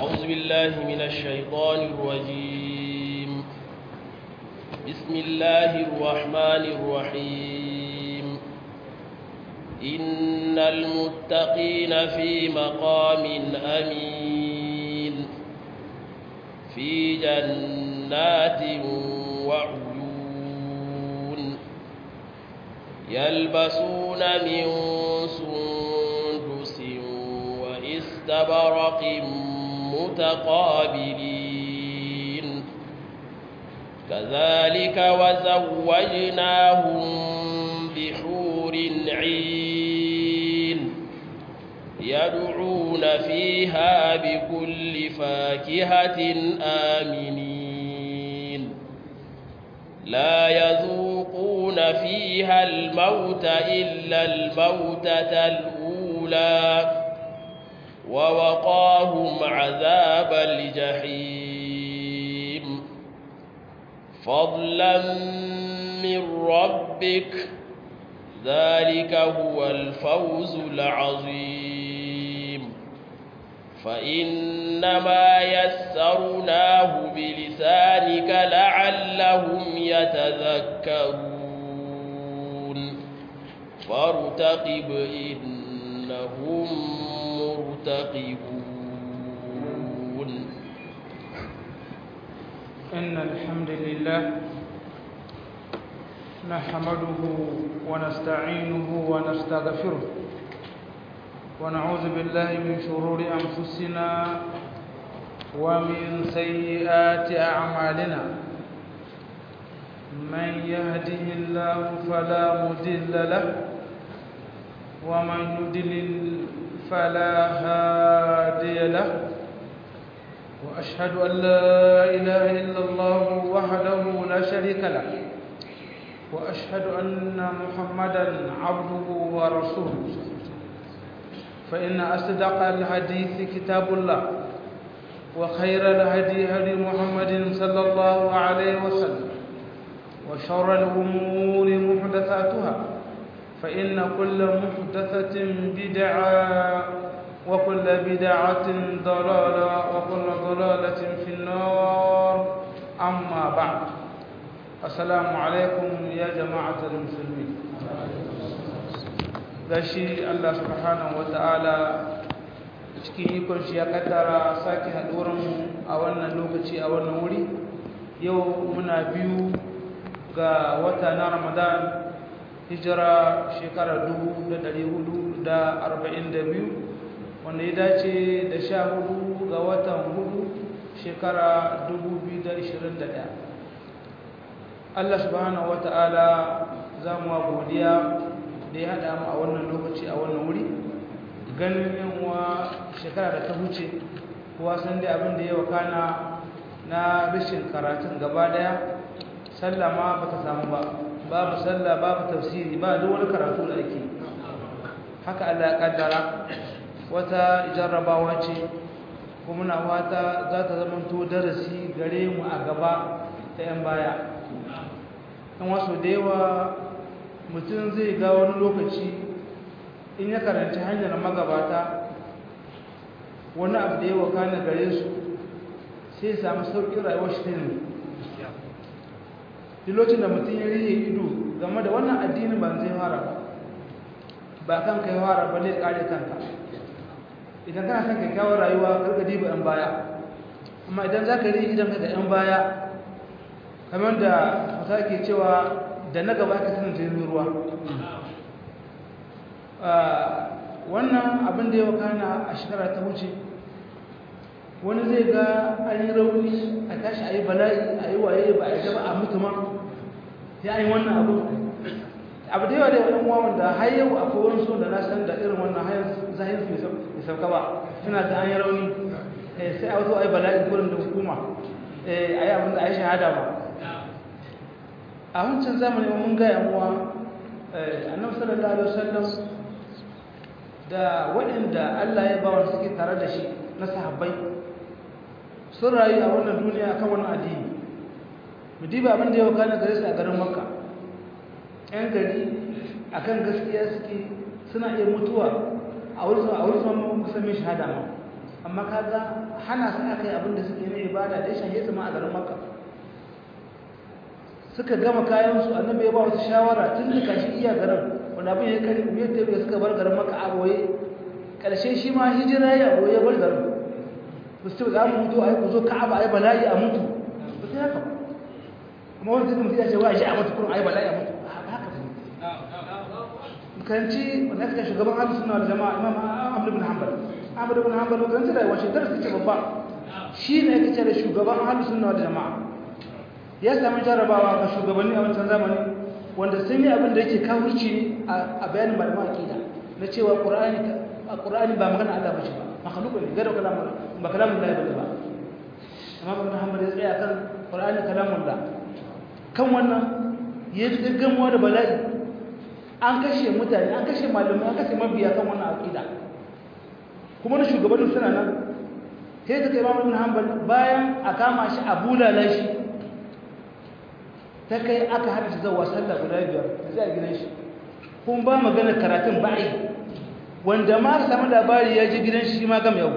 أعوذ بالله من الشيطان الرجيم بسم الله الرحمن الرحيم إن المتقين في مقام أمين في جنات وعيون يلبسون من سندس واستبرق متقابلين كذلك وزوجناهم بحور عين يدعون فيها بكل فاكهة آمنين لا يذوقون فيها الموت إلا الموتة الأولى ووقاهم عذاب الجحيم فضلا من ربك ذلك هو الفوز العظيم فإنما يسرناه بلسانك لعلهم يتذكرون فارتقب إنهم مرتقبون إن الحمد لله نحمده ونستعينه ونستغفره ونعوذ بالله من شرور أنفسنا ومن سيئات أعمالنا من يهده الله فلا مضل له ومن يضلل فلا هادي له وأشهد أن لا إله إلا الله وحده لا شريك له وأشهد أن محمدا عبده ورسوله فإن أصدق الحديث كتاب الله وخير الهدي هدي محمد صلى الله عليه وسلم وشر الأمور محدثاتها فإن كل محدثة بدعة وكل بدعة ضلالة وكل ضلالة في النار أما بعد السلام عليكم يا جماعة المسلمين gashi Allah subhanahu wata'ala cikin ikon shi ya kaddara sake haɗuwarmu a wannan lokaci a wannan wuri yau muna biyu ga wata na ramadan hijira shekara 442 wanda ya dace da sha hudu ga watan hudu shekara 2021 Allah subhanahu wata'ala za mu godiya da ya haɗa mu a wannan lokaci a wannan wuri ganin yanwa shekara da ta huce kuwa san dai abin da ya wakana na rashin karatun gaba daya sallah ma ba ta samu ba babu sallah babu tafsiri ba duk wani karatu da ake haka Allah ya kaddara wata jarrabawa ce kuma muna fata za ta zamanto darasi gare mu a gaba ta 'yan baya kan wasu da yawa mutum zai ga wani lokaci in ya karanci hanyar magabata wani abu da ya wakana gare su sai samu sauƙin rayuwar shi ta yanzu lokacin da mutum ya riye ido game da wannan addinin ba zai fara ba ba kan kai fara ba zai kare kanka idan kana son kyakkyawar rayuwa karka diba yan baya amma idan za ka riye idan ka ga yan baya kamar da kusa ke cewa da na gaba ka sanin jirgin ruwa wannan abin da ya wakana a shekara ta wuce wani zai ga an yi rauni a tashi a yi bala'i a yi waye ba a yi a mutu ma ya yi wannan abu abu da yawa da yawan wawan da har yau a kowar so da na san da irin wannan hayar zahir su mai sauka ba suna ta an yi rauni sai a wato a yi bala'i gurin da hukuma a yi abin da a yi shahada ba a wancan zamani mun gaya muwa annabi sallallahu alaihi wasallam da waɗanda Allah ya ba wa suke tare da shi na sahabbai sun rayu a wannan duniya akan wannan addini mu diba abin da ya wakana gare su a garin makka yan gari akan gaskiya suke suna iya mutuwa a wurin a wurin musamman shahada ma amma kaga hana su aka yi abin da suke ne ibada da ya shahe su ma a garin makka suka gama kayansu annabi ya ba wasu shawara tun da kashi iya garin wanda abin ya kari ya tafiya suka bar garin makka a boye ƙarshe shi ma hijira ya boye bar garin ba su za mu mutu a yi ku zo ka'aba a yi bala'i a mutu ba su haka ba amma wani zai mutu ya ce wa shi a mutu kurin a yi bala'i a mutu haka ba karanci wanda suka shugaban ahlus sunna wal jama'a imam ahmad ibn hanbal ahmad ibn hanbal karanci da washe darasi ce babba shi ne yake ce da shugaban ahlus sunna wal jama'a ya samu jarabawa ga shugabanni a wancan zamani wanda sun yi abin da yake kawurci ne a bayanin malaman aqida na cewa qur'ani qur'ani ba magana Allah bace ba makhluq ne gado kalamun ba kalamun Allah bane ba amma ibn hanbal ya tsaya kan qur'ani kalamun Allah kan wannan ya gaggamuwa da bala'i an kashe mutane an kashe malamai an kashe mabiya kan wannan aqida kuma na shugabannin suna nan sai ta kai Imam Ibn Hanbal bayan a kama shi a bulala shi ta kai aka hada shi zuwa sallah guda biyar zai gidan shi kun ba magana karatun ba'i wanda ma samu labari ya ji gidan shi ma gam yau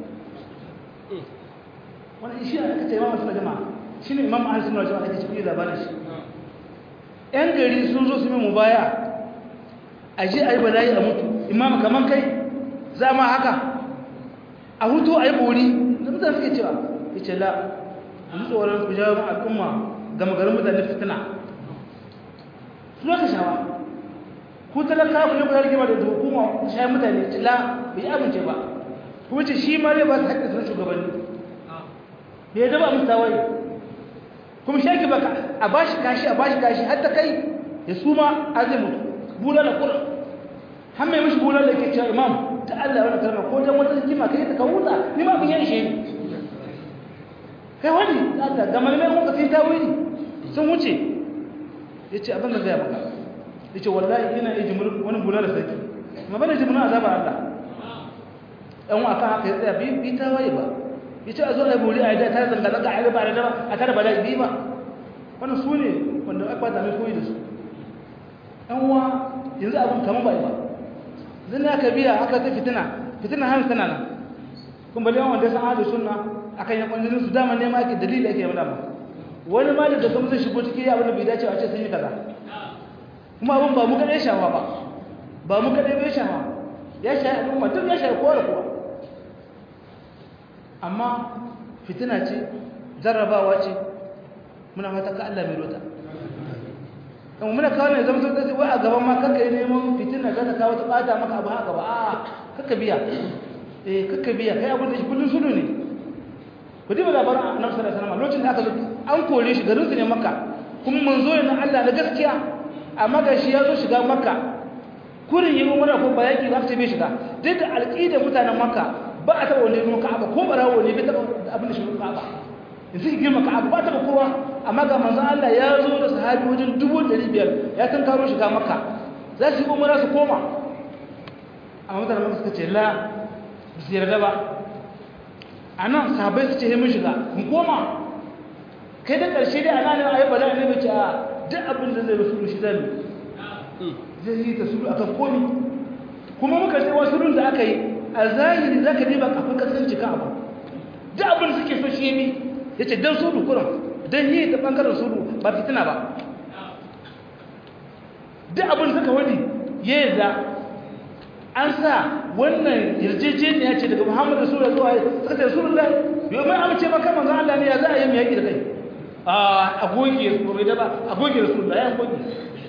wannan shi aka ce Imam Ahmad jama'a shine Imam Ahmad jama'a ake cikin labarin shi yan gari sun zo su mai mubaya a je a yi bala'i a mutu imam kaman kai za ma haka a hutu a yi bori da mutane suke cewa ya ce la a tsoron ku jawo al'umma gama garin mutane fitina su aka shawa ku talaka ku ne ku zarge ba da hukuma shayin mutane ce la bai yi amince ba kuma ce shi ma zai ba su haƙƙin sun shugabanni bai yadda ba musu tawaye kuma shi ake baka a bashi kashi a bashi kashi har ta kai ya suma a zai mutu bula da ƙura har mai mishi bula da ke cewa imam ta Allah wani kalma ko dan wata hikima kai ta kawuta ni ma bin yanshe ni kai wani Allah ga malamai mun kafi ta wuri sun wuce yace abin da zai maka yace wallahi ina yi jimur wani bula da sarki amma bane jimur azaba Allah dan wa kan haka ya tsaya bi bi ta waye ba yace a zo ai buri ai da ta zanga zanga ai ba da a tare ba da bi ba wannan su ne wanda aka bata mai koyi da su ɗan uwa yanzu abin kamar bai ba zan na ka biya aka ta fitina fitina hannu tana nan kun bali yawan wanda san hadu sunna akan yan kwanjinin su dama ne ma ake dalili ake yamma wani ma da daga zai shigo cikin abin da bai dace a ce sun yi kaza kuma abin ba mu kaɗai shawa ba ba mu kaɗai bai shawa ya shayi al'umma duk ya shayi kowa da kowa amma fitina ce jarrabawa ce muna fata ka Allah mai rota kuma muna kawo ne zama sauƙi wai a gaban ma kanka yi neman fitina za ta kawo ta ɓata maka abu haka ba a kakka biya eh kakka biya kai abin da shi kullum sudu ne ku diba labarin annabi sallallahu alaihi wasallam lokacin da aka zo an kore shi garin su ne makka kuma manzo ne na Allah na gaskiya amma ga shi ya zo shiga makka kurin yi umara ko ba yaki ba ta bai shiga duk da alƙidar mutanen makka ba a taɓa wani ruwan ka'aba ko barawo ne bai taɓa abin da shi ruwan ka'aba in suke girma ka'aba ba taɓa kowa amma ga manzon Allah ya zo da sahabi wajen dubu ɗari biyar ya kan karo shiga makka za su yi umara su koma amma mutanen makka suka ce la ba su yarda ba a nan sahabai su ce mun shiga mun koma kai da ƙarshe dai ana ne a yi bala ne bai ce a duk abin da zai rasu shi zai zai yi ta sulu akan komi kuma muka ce wasu sulun da aka yi a zahiri za ka riba kafin kasance kan abu duk abin da suke so shi yi ya ce don sulu kuran don yi ta ɓangaren sulu ba fitina ba duk abin suka wani ya yi da an sa wannan yarjejeniya ce daga muhammadu rasulullah zuwa suka ce rasulullah yau mai amince maka manzan Allah ne ya za a yi mai yaƙi da kai a goge bai da ba a goge rasulullah ya goge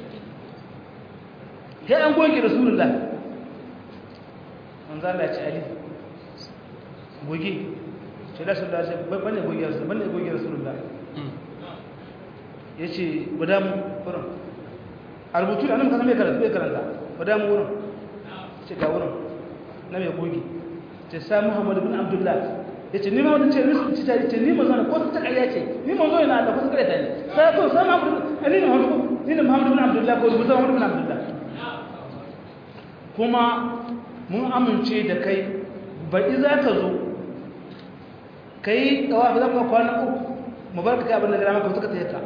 ya an goge rasulullah manzan Allah ya ce ali goge ce da sun dace bane goge rasulullah bane goge rasulullah ya ce guda mu kurin a rubutu da nan kasan bai karanta bai karanta guda mu wurin ce ga wurin na mai goge ce sa muhammadu bin abdullah ya ce nima wani ce nisu ta ce nima zana ko ta ƙarya ce nima zo yana da kusa ƙarya ta ne sai ko sa muhammadu ni ne muhammadu ni ne muhammadu bin abdullah ko rubuta muhammadu bin abdullah kuma mun amince da kai baɗi za ka zo ka yi ɗawa fi zama kwana uku mu bar ka kai abin da gara maka suka ta yaka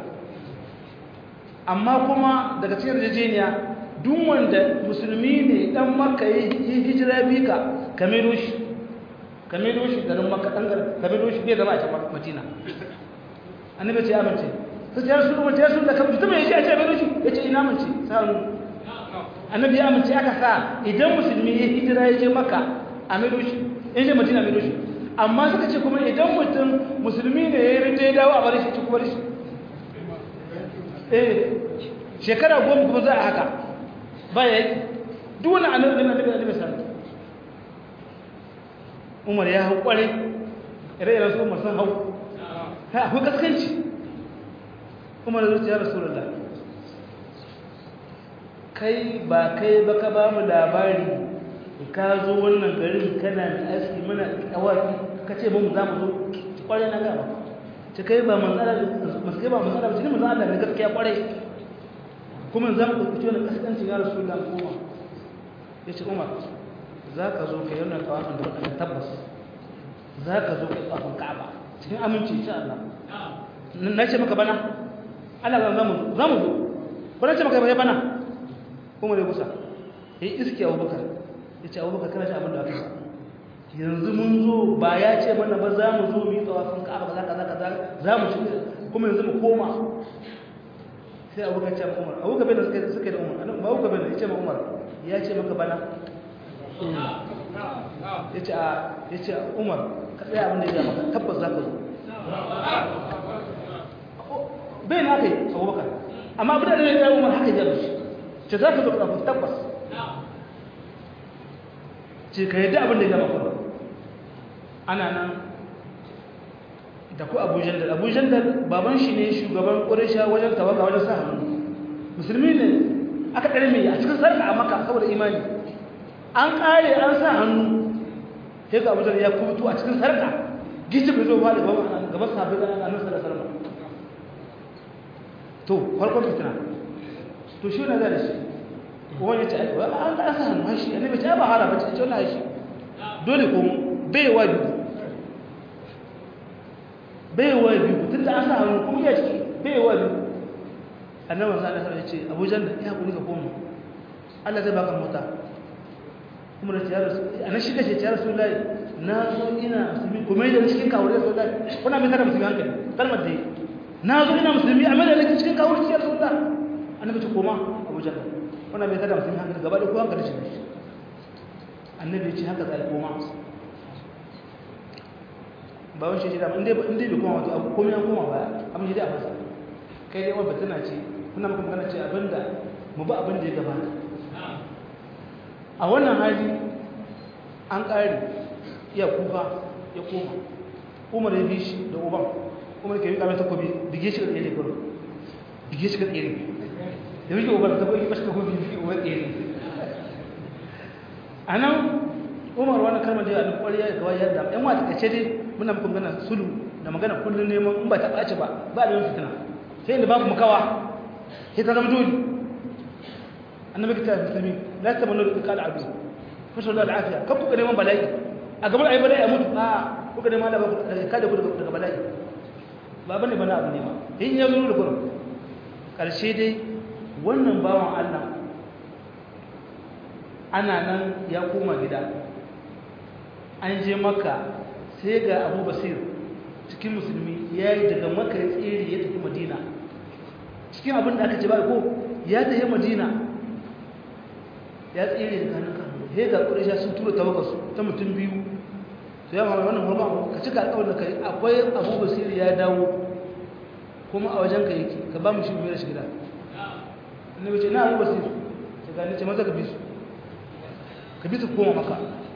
amma kuma daga cikin yarjejeniya duk wanda musulmi ne dan maka yi hijira bi ka ka mero shi ka maido shi garin makka dan garin ka maido shi bai zama a cikin madina annabi ce amince sai ya rasu kuma ya rasu da kamar mutum ya ce a ce maido shi ya ce ina amince sa'an annabi ya amince aka sa idan musulmi ya hijira ya je makka a maido shi in je madina maido shi amma suka ce kuma idan mutum musulmi ne ya rinde ya dawo a bari shi ci kuma shi eh shekara goma kuma za a haka ba ya yi duk wani annabi annabi annabi sallallahu umar ya hau kwarai ire-iren su umar sun hau ha akwai kaskanci umar zuci ya rasu lalla kai ba kai ba ka ba mu labari ka zo wannan garin kana mai aski mana kawaki ka ce mun za mu zo kwarai na gaba ce kai ba matsala masu kai ba matsala ba ce ne matsala ne gaskiya kwarai kuma za mu ɗauki wani kaskanci ya rasu lalla kuma ya ce umar za ka zo ka yi wannan kawafin da waɗanda tabbas za ka zo ka yi kawafin ka'aba cikin aminci insha Allah na ce maka bana Allah za mu za mu zo ko na ce maka bai bana kuma da kusa ya yi iski abubakar ya ce abubakar kana shi abin da aka sa yanzu mun zo ba ya ce mana ba za mu zo mu yi kawafin ka'aba kaza kaza kaza za mu ci kuma yanzu mu koma sai abubakar ce umar abubakar bai da suka yi da umar ba abubakar bai da ya ce ma umar ya ce maka bana ya ce a ya ce umar ka tsaya abin da ya maka tabbas za ka zo bai na kai abubakar amma abin da ya tsaye umar haka ya shi ce za ka zo ka tabbas ce ka yadda abin da ya maka ana nan da ku abu jandar abu jandar baban shi ne shugaban ƙurisha wajen tawaga wajen sa hannu musulmi ne aka ɗare mai a cikin sarka a maka saboda imani an ƙare an sa hannu sai ga abu ya kubutu a cikin sarka gishi bai zo ba da gaban sabbin da annabi sallallahu alaihi wasallam to farkon fitina to shi ne zai shi kuma ya ce an ga sa hannu shi annabi ta ba hala ba ce wannan shi dole ko bai wa biyu bai wa biyu tunda an sa hannu kuma ya ce bai wa biyu annabi sallallahu alaihi wasallam ya ce Abu Janda ya kuri ka koma Allah zai baka mota kuma da tiyar ana shi kace tiyar Rasulullahi na zo ina musulmi kuma da cikin kawure Rasulullahi kuna mai kada musulmi hankali kalmar dai na zo ina musulmi amma da nake cikin kawure tiyar Rasulullahi annabi ce koma Abu Janda kuna mai kada musulmi hankali gaba da ku hankali shi annabi ya ce haka zai koma ba wani shi da inda inda bai koma wato komai an koma baya amma shi dai a fasa kai dai wanda tana ce kuna maka magana ce abinda mu ba abin da ya gabata a wannan hali an ƙari iya kuka ya koma umar ya bi shi da uban umar ke yi kamar takobi bige shi ga ɗaya da bige shi ga ɗaya da wike uban ta bai bashi takobi bige uban ɗaya a nan umar wani kalmar da ya da kwariya da kawai yadda yan wata kace dai muna muku magana sulu da magana kullum neman in ba ta ɓace ba ba da yin fitina sai inda babu makawa sai ta zama dole annabi kita musulmi la tamannu bi qala adu fasal da afiya kan ku neman bala'i a gaban ayi bala'i a mutu a kuka neman Allah ba ka da ku daga bala'i ba bane bana abu ne ma in ya zo da kurum karshe dai wannan bawan Allah ana nan ya koma gida an je makka sai ga Abu Basir cikin musulmi ya yi daga makka ya tsere ya tafi madina cikin abin da aka ce ba ko ya tafi madina ya tsere da hannun kan he ga ƙurisha sun tura tawakarsu ta mutum biyu su ya mamaye wannan hormon ka cika alƙawar da kai akwai abu basiri ya dawo kuma a wajen ka yake ka ba mu shi biyar shi gida annabi ce na abu basiri ta gani ce maza ka bi su ka bi su koma maka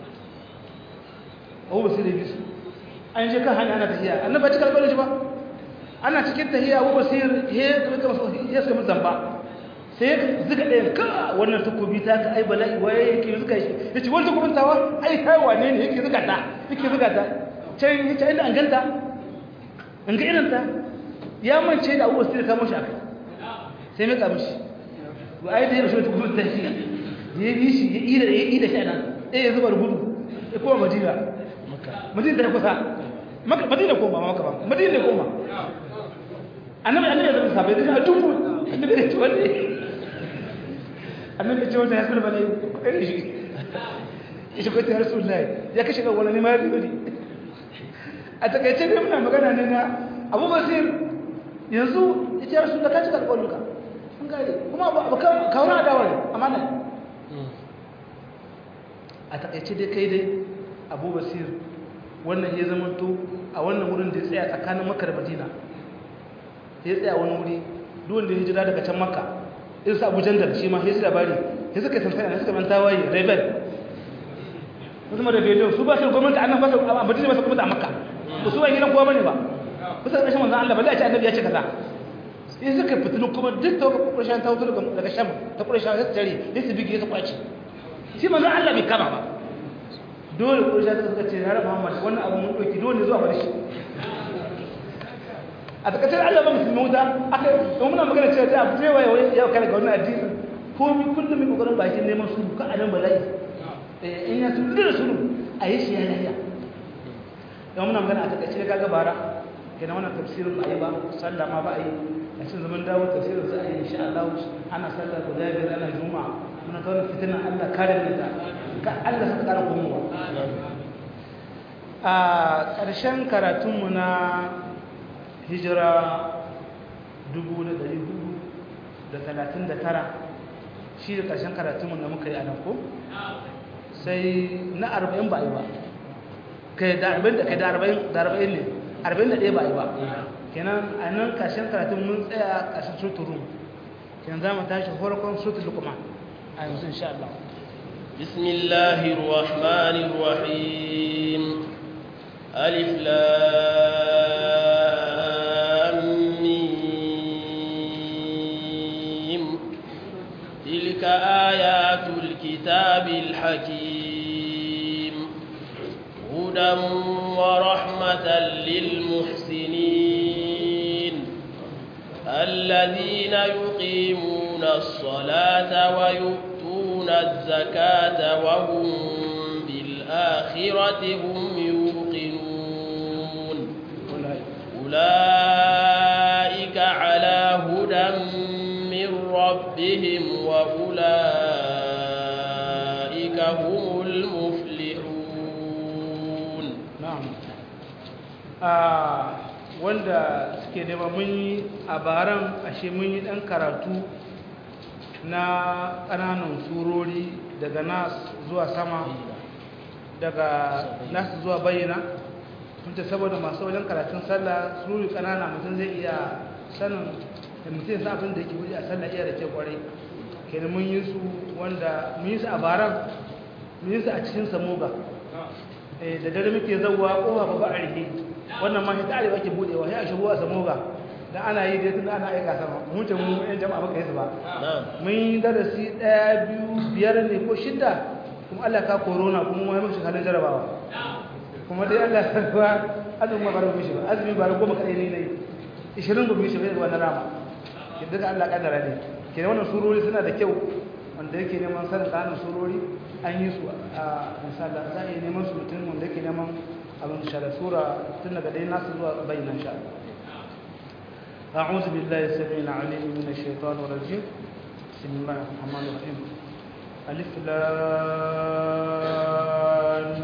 abu basiri ya bi su an je kan hanya ana tafiya annabi ba cika alƙawar shi ba ana cikin tahiya abu basir ya suka mutu zamba sai ya zuka ɗayan ka wannan takobi ta ka ai bala'i waye yake zuka shi ya ce wani takobin tawa ai kai wane ne yake zuka ta yake zuka ta can ya ce inda an ganta an ga irin ta ya mance da abu basir ta mashi aka sai mai kamishi ba ai da ya rashin takobin ta shi ya yi shi ya ida ya ida shi a nan ɗaya ya zuba da gudu ya koma madina madina ta yi kusa madina koma maka ba madina koma annabi annabi da sahabbai da dubu annabi da ce wanda annabi ce wanda ya sura bane kokari shi ya shiga ta rasulullahi ya kashe ga wani ne ma ya zuri a takaice dai muna magana ne na abu basir yanzu ya ce rasulullahi ka cika alƙawarinka an gare kuma abu kawo na adawa ne amma nan a takaice dai kai dai abu basir wannan ya zama to a wannan wurin da ya tsaya tsakanin makar madina ya tsaya wani wuri duwanda ya jira daga can makka in sa abu jandar shi ma ya su labari ya suka tantana ya suka manta waye rebel su zama rebellion su ba su gwamnati annan ba su a madina ba su gwamnati a makka ba su ba gidan kowa bane ba ba su ƙarshen manzan Allah ba zai ce annabi ya ce kaza in suka fitilu kuma duk ta ƙarshen ta wutar daga sham ta ƙarshen ya tare ya su bigi ya su kwaci shi manzan Allah bai kama ba dole ƙarshen ta suka ce ya raba Muhammad wannan abu mun ɗauki dole zuwa bar shi a takaitar Allah ba musulmi wuta aka yi muna magana cewa ta abu zai waye ya kare ga wannan addini ko mi kullum mai kokarin bakin neman sulhu ka anan bala'i in ya sulhu da sulhu a yi shi ya lafiya don muna magana a takaice ga gabara kenan wannan tafsirin ba a yi ba sallah ma ba a yi a cikin zaman dawo tafsirin za a yi insha Allah ana sallah guda biyar ana juma'a muna kawo fitinan Allah kare mu da ka Allah saka kara komowa a ƙarshen karatunmu na hijira 439 shi da ƙarshen karatunmu da muka yi a nan ko sai na 40 ba yi ba kai da 40 da kai da 40 da 40 ne 41 ba yi ba kenan a nan ƙarshen karatun mun tsaya ƙarshen suturu kenan za mu tashi farkon suturu kuma a yanzu insha Allah بسم الله الرحمن الرحيم ألف لام ميم تلك آيات الكتاب الحكيم هدى ورحمة للمحسنين الذين يقيمون الصلاة ويؤتون الزكاة وهم بالآخرة هم يوقنون أولئك على هدى من ربهم وأولئك هم المفلحون na'am a wanda suke nema mun yi a baran ashe mun yi dan karatu na ƙananan surori daga nas zuwa sama daga nas zuwa bayyana tunta saboda masu wajen karatun sallah surori ƙanana mutum zai iya sanin da mutum sa abin da yake wuce a sallah iya da ke kwarai kenan mun yi su wanda mun yi su a baran mun yi su a cikin samoga da dare muke zauwa kowa ba ba a rike wannan ma hita arewa ke budewa sai a shigo a samu ga da ana yi dai tunda ana aika sama mun ce mu yan jama'a baka yi su ba mun yi darasi ɗaya biyu biyar ne ko shidda kuma Allah ka corona kuma wani mushi halin jarabawa kuma dai Allah ya kuwa azumi ba baro mishi ba azumi ba goma kadai ne ne 20 gobe mishi bai wannan rama kin daga Allah kaddara ne kenan wannan surori suna da kyau wanda yake neman sanin kanin surori an yi su a misali za a yi neman su mutum wanda yake neman abin shara sura tun daga dai nasu zuwa bayyana sha أعوذ بالله السميع العليم من الشيطان الرجيم بسم الله الرحمن الرحيم ألف لام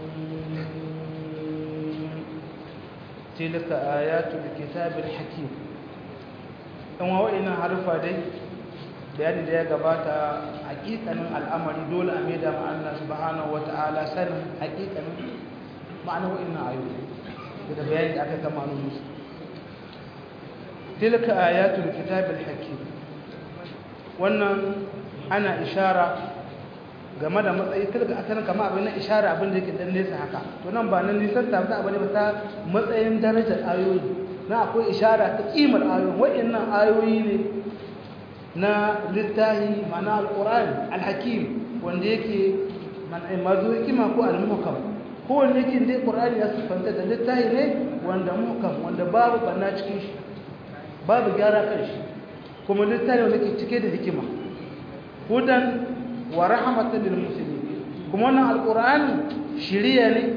تلك آيات الكتاب الحكيم أما وإن حرفا دي bayani da ya gabata hakikanin al'amari dole a maida ma Allah subhanahu wata'ala sanin hakikanin ma'anar wa'annan ayoyi da bayani da aka kama musu tilka ayatul kitabil hakim wannan ana ishara game da matsayi tilka asalin kama abin na ishara abin da yake dan nesa haka to nan ba nan nisan ta ba ne ba ta matsayin darajar ayoyi na akwai ishara ta kimar ayoyi wa'annan ayoyi ne na littahi mana alƙur'ani alhakim wanda yake mazu hikima ko almuhkam ko wanda yake dai ƙur'ani ya sifanta da littahi ne wanda muhkam wanda babu banna cikin shi babu gyara kan shi kuma littahi wanda ke cike da hikima hudan wa rahmatan lil muslimin kuma wannan alƙur'ani shiriya ne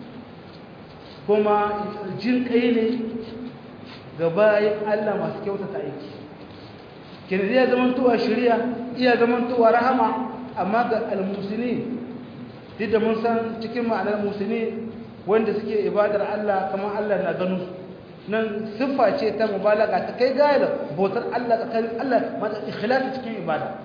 kuma jin kai ne ga bayan Allah masu kyautata aiki kenan iya zamantowa shari'a iya zamantowa rahama amma ga almusini duk da mun san cikin ma'anar musulmi wanda suke ibadar Allah kamar Allah na ganu nan siffa ce ta mubalaga ta kai gaya da bautar Allah tsakanin Allah mata ikhlasi cikin ibada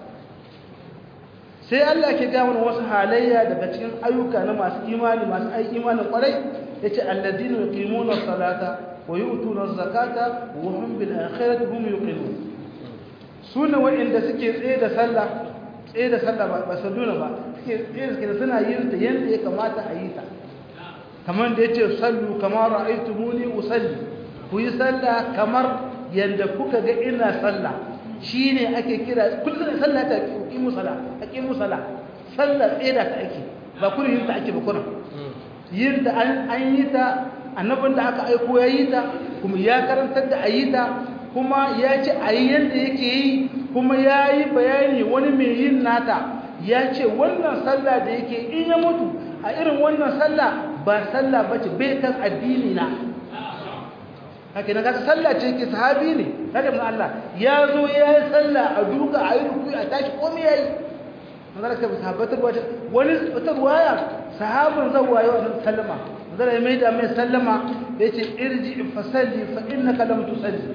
sai Allah ke ga mana wasu halayya daga cikin ayyuka na masu imani masu aiki imanin kwarai yace alladina yuqimuna salata wa yu'tuna zakata wa hum bil akhirati hum yuqinun sune wa'inda suke tsaye da sallah tsaye da sallah ba ba salluna ba suke tsaye da suna yin ta yanda ya kamata a yi ta kamar da yace sallu kama ra'aytumuni usalli ku yi sallah kamar yanda kuka ga ina sallah shine ake kira kullum sallah ta aqimu sala aqimu sala sallah tsaye da ta ake ba kullum yin ta ake ba kullum yin da an yi ta annabin da aka aiko ya yi ta kuma ya karantar da a yi ta kuma ya ce a yi yadda yake yi kuma ya yi bayani wani mai yin nata ya ce wannan sallah da yake in ya mutu a irin wannan sallah ba sallah ba ce bai kan addini na haka na kasa sallah ce ke sahabi ne kada mun Allah ya zo ya yi sallah a duka a yi ruku a tashi komai ya yi manzara ka sahabbatar wani wata ruwaya sahabin zawwa yau sallama zara mai da mai sallama ya ce irji fasalli fa innaka lam tusalli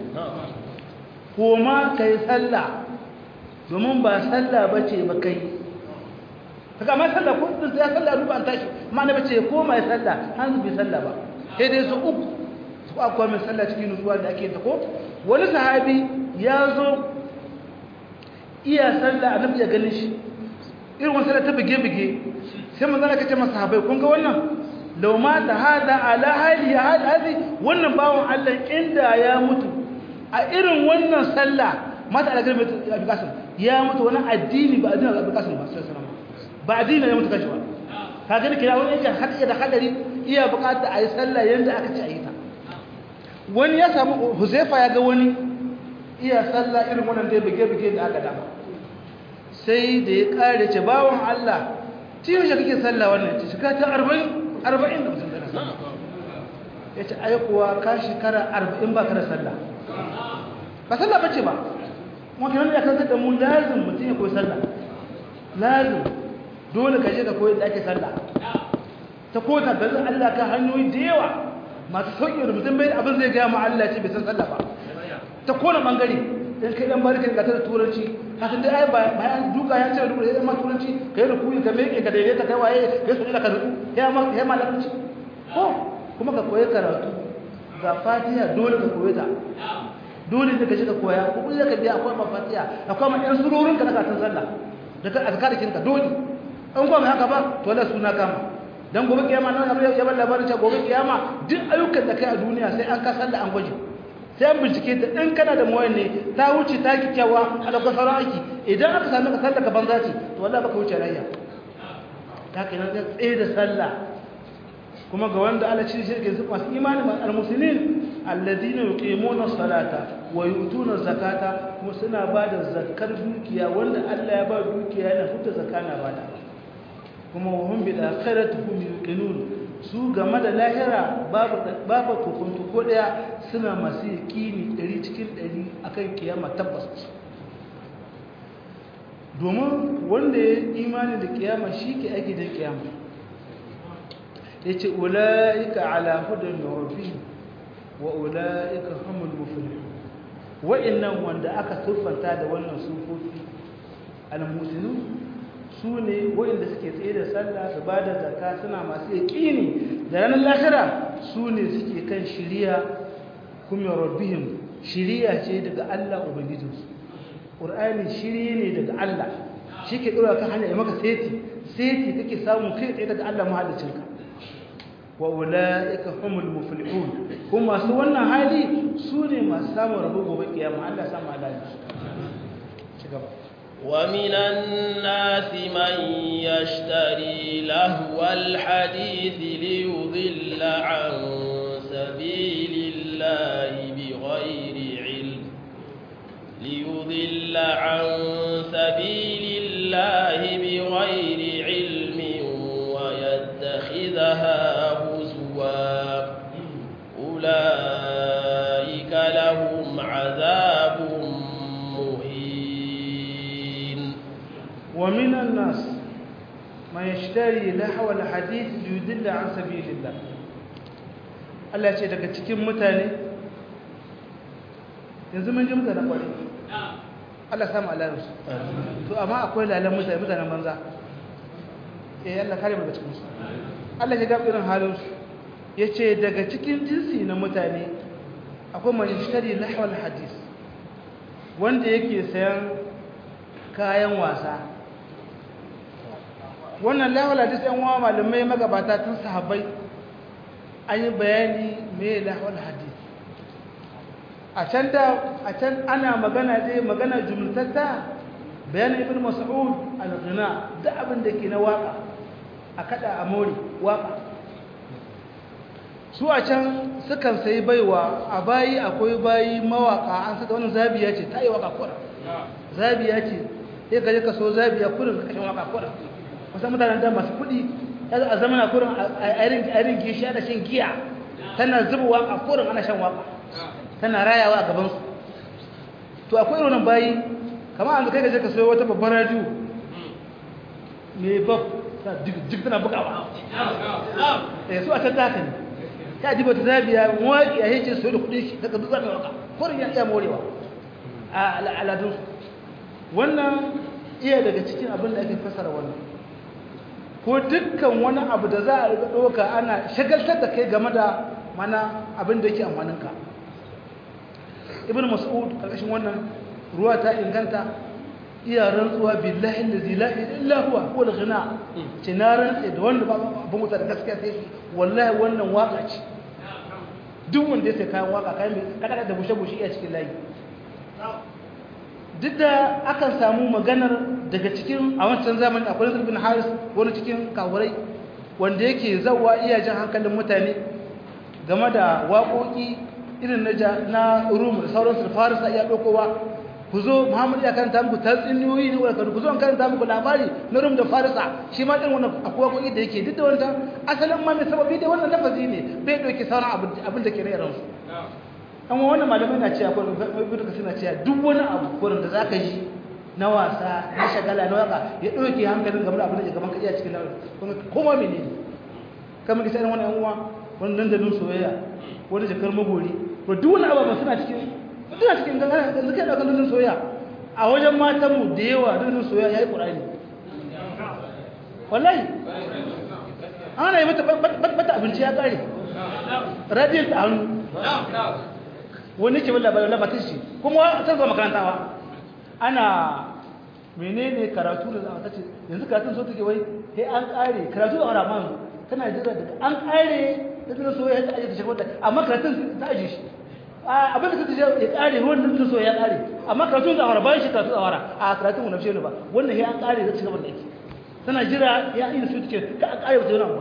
koma kai sallah domin ba sallah bace ba kai kaga mai sallah ko din sai sallah ruba an tashi amma na bace koma ya sallah an bi sallah ba sai dai su uku su akwai mai sallah cikin nutsuwa da ake ta ko wani sahabi ya zo iya sallah annabi ya ganin shi irin wasu sallah ta bige-bige sai manzana kace masa sahabbai kun ga wannan lau mata hada ala hali hadi wannan bawon Allah inda ya mutu a irin wannan sallah mata ala garbe Abi Qasim ya mutu wani addini ba addinin Abi Qasim ba sallallahu alaihi ba addini ya mutu kashi ba ka gani kira wani yake hadiya da hadari iya bukata a yi sallah yanda aka ce a yi ta wani ya samu Huzaifa ya ga wani iya sallah irin wannan da bige bige da aka dama sai da ya kare ce bawon Allah tiyo shi kake sallah wannan ce shiga ta 40 arba'in da mutum tana sallah ya ce aikuwa ka shekara arba'in ba ka da sallah ba sallah bace ba kuma kinan da kansa da mu lazim mutum ya koyi sallah lazim dole ka je ka koyi da ake sallah ta kota da zan Allah ka hanyoyi da yawa masu sauƙi da mutum bai abin zai gaya ma Allah ce bai san sallah ba ta kona bangare dan kai dan barkin ka ta turanci haka dai ai bayan duka ya ce duka ya ma turanci kai rukuyi ka meke ka daidaita kai waye kai su da ka ruku ya ma ya ma larabci ko kuma ka koyi karatu ga fatiha dole ka koyi ta dole ne ka shiga koya ko kuma ka biya akwai ma fatiha akwai ma ɗan surorin ka na katin sallah da ka azkarikin ka dole an kuma haka ba to la suna kama dan gobe kiyama nan abu ya bar labarin cewa gobe kiyama duk ayyukan da kai a duniya sai an ka sallah an gwaje sai an bincike ta in kana da mawayan ne ta wuce ta kikyawa a lokacin sauran aiki idan aka sami ka sallah ka banza ce to wallahi baka wuce rayya ta kai nan tsaye da sallah kuma ga wanda Allah shi shirke su masu imani ma almuslimin alladhina yuqimuna salata wa yu'tuna zakata kuma suna bada zakkar dukiya wanda Allah ya ba dukiya yana fita zakana bada kuma wa hum bil akhirati hum yuqinun su game da lahira babu kokonto ko daya suna masu yakini 100 cikin 100 akan kiyama tabbas domin wanda ya imani da kiyama shi ke ake da kiyama ya ce ula'ika ala hudun rabi wa ula'ika hamul muflihu wa'annan wanda aka siffanta da wannan sufofi al-muslimu su ne waɗanda suke tsaye da sallah su ba da zaka suna masu yaƙini da ranar lahira su ne suke kan shiriya kuma rabbihim shiriya ce daga Allah ubangijinsu ƙur'ani shiri ne daga Allah shi ke ɗora kan hanya ya maka seti seti kake samun kai tsaye daga Allah mahallicinka wa ula'ika humul muflihun kuma masu wannan hali su ne masu samun rabo gobe kiyama Allah ya samu alaji ci gaba ومن الناس من يشتري لهو الحديث ليضل عن سبيل الله بغير علم ليضل عن سبيل الله بغير علم ويتخذها هزوا أولئك لهم عذاب ومن الناس من yashtari lahwa alhadith yudilla an sabilillah Allah ce daga cikin mutane yanzu mun ji mutane kwari Allah samu alarus to amma akwai lalan mutane mutanen banza eh Allah kare mu daga cikin su Allah ya ga irin halin su yace daga cikin jinsi na mutane akwai man yashtari lahwa alhadith wanda yake sayan kayan wasa wannan lahwal hadis ɗan wa malamai magabata tun sahabbai an yi bayani mai lahwal hadis a can da a can ana magana dai magana jumlatatta bayanin ibn mas'ud al-ghina da abin da ke na waka a kada a mori waka su a can sukan sayi baiwa a bayi akwai bayi mawaka an saka wannan zabiya ce ta yi waka kura zabiya ce sai ka je ka so zabiya kurin ka kashin waka kura kusan mutanen da masu kuɗi a zamana kurin a irin gishi da shan giya tana zuba waka kurin ana shan waka tana rayawa a gabansu to akwai irin bayi kamar an kai ka je ka so wata babbar radiyo mai bab duk tana bugawa su a can taka ne ta ji bata zabiya mawaƙi a yake so da kudin shi daga duk zaɓe waka kurin ya iya morewa a al'adunsu wannan iya daga cikin abin da ake fasara wannan ko dukkan wani abu da za a riga ɗauka ana shagaltar da kai game da mana abin da yake amfaninka ibn mas'ud ƙarƙashin wannan ruwa ta inganta iya rantsuwa billahi allazi la ilaha huwa huwa al-ghina ce na rantsa da wanda abin wuta da gaskiya sai shi wallahi wannan waka ce duk wanda ya sai kayan waka kayan mai kada da bushe bushe iya cikin layi duk da akan samu maganar daga cikin a wancan zamani akwai nasir bin haris wani cikin kawurai wanda yake zawa iya jan hankalin mutane game da waƙoƙi irin na rum da sauransu da farisa iya ɗaukowa ku zo muhammadu ya karanta muku tatsuniyoyi ne wadda ku zo an karanta muku labari na rum da farisa shi ma ɗin wannan akwai waƙoƙi da yake duk da wanda asalin ma mai sababi da wannan lafazi ne bai ɗauki sauran abin da ke na irinsu amma wannan malamai na cewa kwanan ibn kasir na cewa duk wani abu kwanan da zaka yi na wasa na shagala na waka ya ɗauke hankalin game da abin da ke gaban ka iya cikin lamarin kuma koma mene ne kamar ka wani yan uwa wani dandalin soyayya wani jakar magori to duk wani abu suna cikin suna cikin gangana da suka yi ɗaukar dandalin soyayya a wajen matan mu da yawa dandalin soyayya ya yi ƙurani wallahi ana yi mata abinci ya ƙare radiyar ta hannu wani ke labarin labatin shi kuma ta zama makarantawa ana menene karatu da zama ta ce yanzu karatun so take wai sai an kare karatu da wani amma tana jira daga an kare da tana so ya aje ta shi wata amma karatun ta aje shi abin da ta ce ya kare ruwan da so ya kare amma karatun da wara bayan shi karatu da wara a karatun wani shi ba wannan sai an kare da ci gaba da yake tana jira ya yi su take ka an kare wata yana ba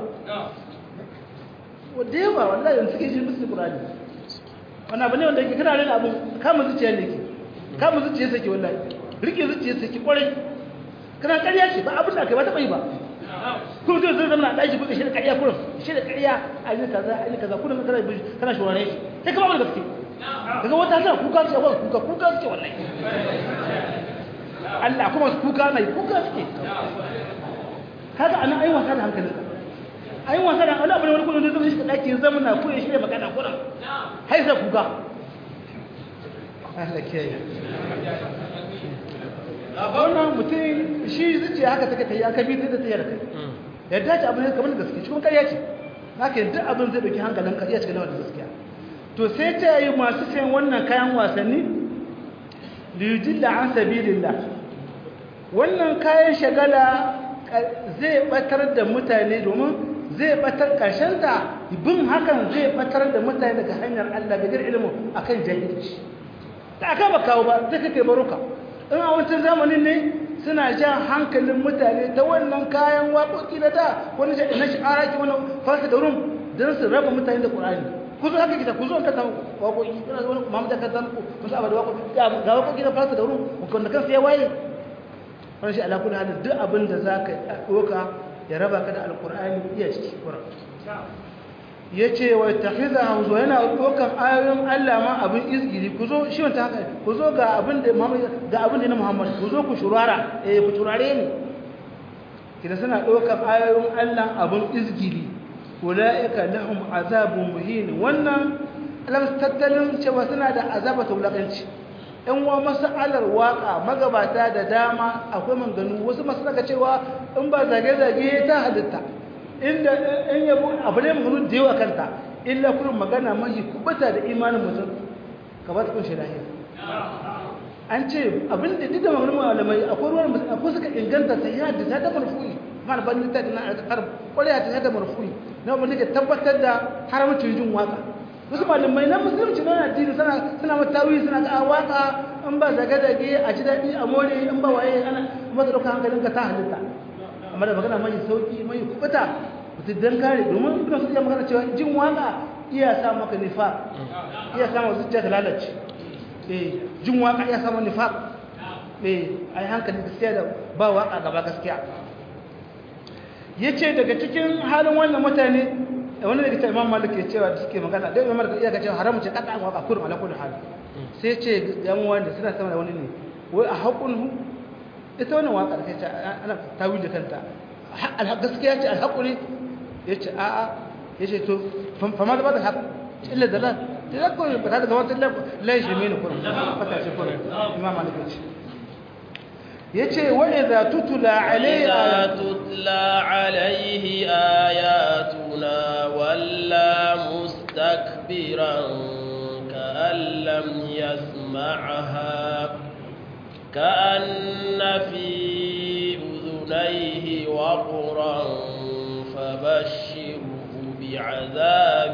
wadda yawa wallahi yanzu suke shi musu Qur'ani wannan abu ne wanda yake kana rena abu kama zuciya ne ke kama zuciya sake wallahi rike zuciya sake kwarai kana ƙarya ce ba abin da kai ba taɓa yi ba kuma zai zai zama na ɗaki kuka shi da ƙarya kurin shi da ƙarya a yi kaza a yi kaza kurin kana kana shurare shi sai kama wani gaske daga wata tana kuka ce wani kuka kuka suke wallahi Allah kuma su kuka na yi kuka suke kaga anan ai wasa da hankalinka ai wasa da wani abu ne wani kullum zai shi daki zama na ko ya shirya magana kullum hai sai kuka Allah kiyaye wannan mutum shi zuciya haka take tayi aka bi ta da tayar kai yadda ce abu ne kamar gaskiya cikin ƙarya ce haka duk abin zai dauki hankalin ka iya cikin wannan gaskiya to sai ta yi masu sayan wannan kayan wasanni liyudilla an sabilillah wannan kayan shagala zai batar da mutane domin zai batar ta bin hakan zai batar da mutane daga hanyar Allah da ilimin akan jahilci da aka ba kawo ba zai kake baruka in a wancan zamanin ne suna jan hankalin mutane ta wannan kayan waƙoƙi na da wani na shi'ara ki wani fasa da rum don su raba mutane da ƙur'ani ku zo haka kita ku zo ka ta waƙoƙi kuna wani mamu da ka ta muku musu abu da waƙoƙi ga waƙoƙi na fasa da rum wanda kansu ya waye wani shi ala kullu halin duk abin da za ka ɗoka ya raba ka da alkur'ani iya ciki kura ya ce wa tafiza hauzo yana ɗaukan ayoyin allah ma abin izgiri ku zo shi wanta haka ku zo ga abin da ga abin da na muhammad ku zo ku shurara eh ku turare ni kina suna ɗaukar ayoyin Allah abin izgili ulaika lahum azabun muhin wannan alam tattalin cewa suna da azaba ta wulakanci ɗan wa masalar waka magabata da dama akwai manganu wasu masu daga cewa in ba zage-zage ta halitta inda in yabo abu ne maganu da yawa kanta illa kullum magana mahi kubata da imanin mutum ka ba ta kunshe lahiya an ce abin da duk da maganin malamai akwai ruwan akwai suka inganta ta yi hadda ta da marfu'i mana ban ta da na alƙar ƙwarya ta da marfu'i na wanda ke tabbatar da haramcin jin waka wasu malamai na musulunci na addini suna suna matawi suna ga waka in ba zaga zage a ji daɗi a more in ba waye ana masa ɗauka hankalin ka ta halitta amma da magana mai sauki mai kubuta mutum dan kare domin kuna su iya magana cewa jin waka iya sa maka nifa iya sa maka zuciya ta lalace eh jin waka iya sa maka nifa eh ai hankali gaskiya da ba waka gaba gaskiya yace daga cikin halin wannan mutane wani daga cikin imam malik ya cewa da suke magana da imam malik iya ga cewa haramu ce kada waka kurum ala kulli hal sai ce yan wanda suna sama da wani ne wai a haƙun ita wannan waka da kai ana tawi da kanta gaskiya ce alhaƙuri ya ce a'a ya ce to fama da ba da haƙ illa da lan da ya kawai ba ta daga wata lai shi mini kurum fata ce kurum imam malik ya ce ya ce wa idza tutula alayhi إذا تتلى عليه آياتنا ولا مستكبرا كأن لم يسمعها كأن في أذنيه وقرا فبشره بعذاب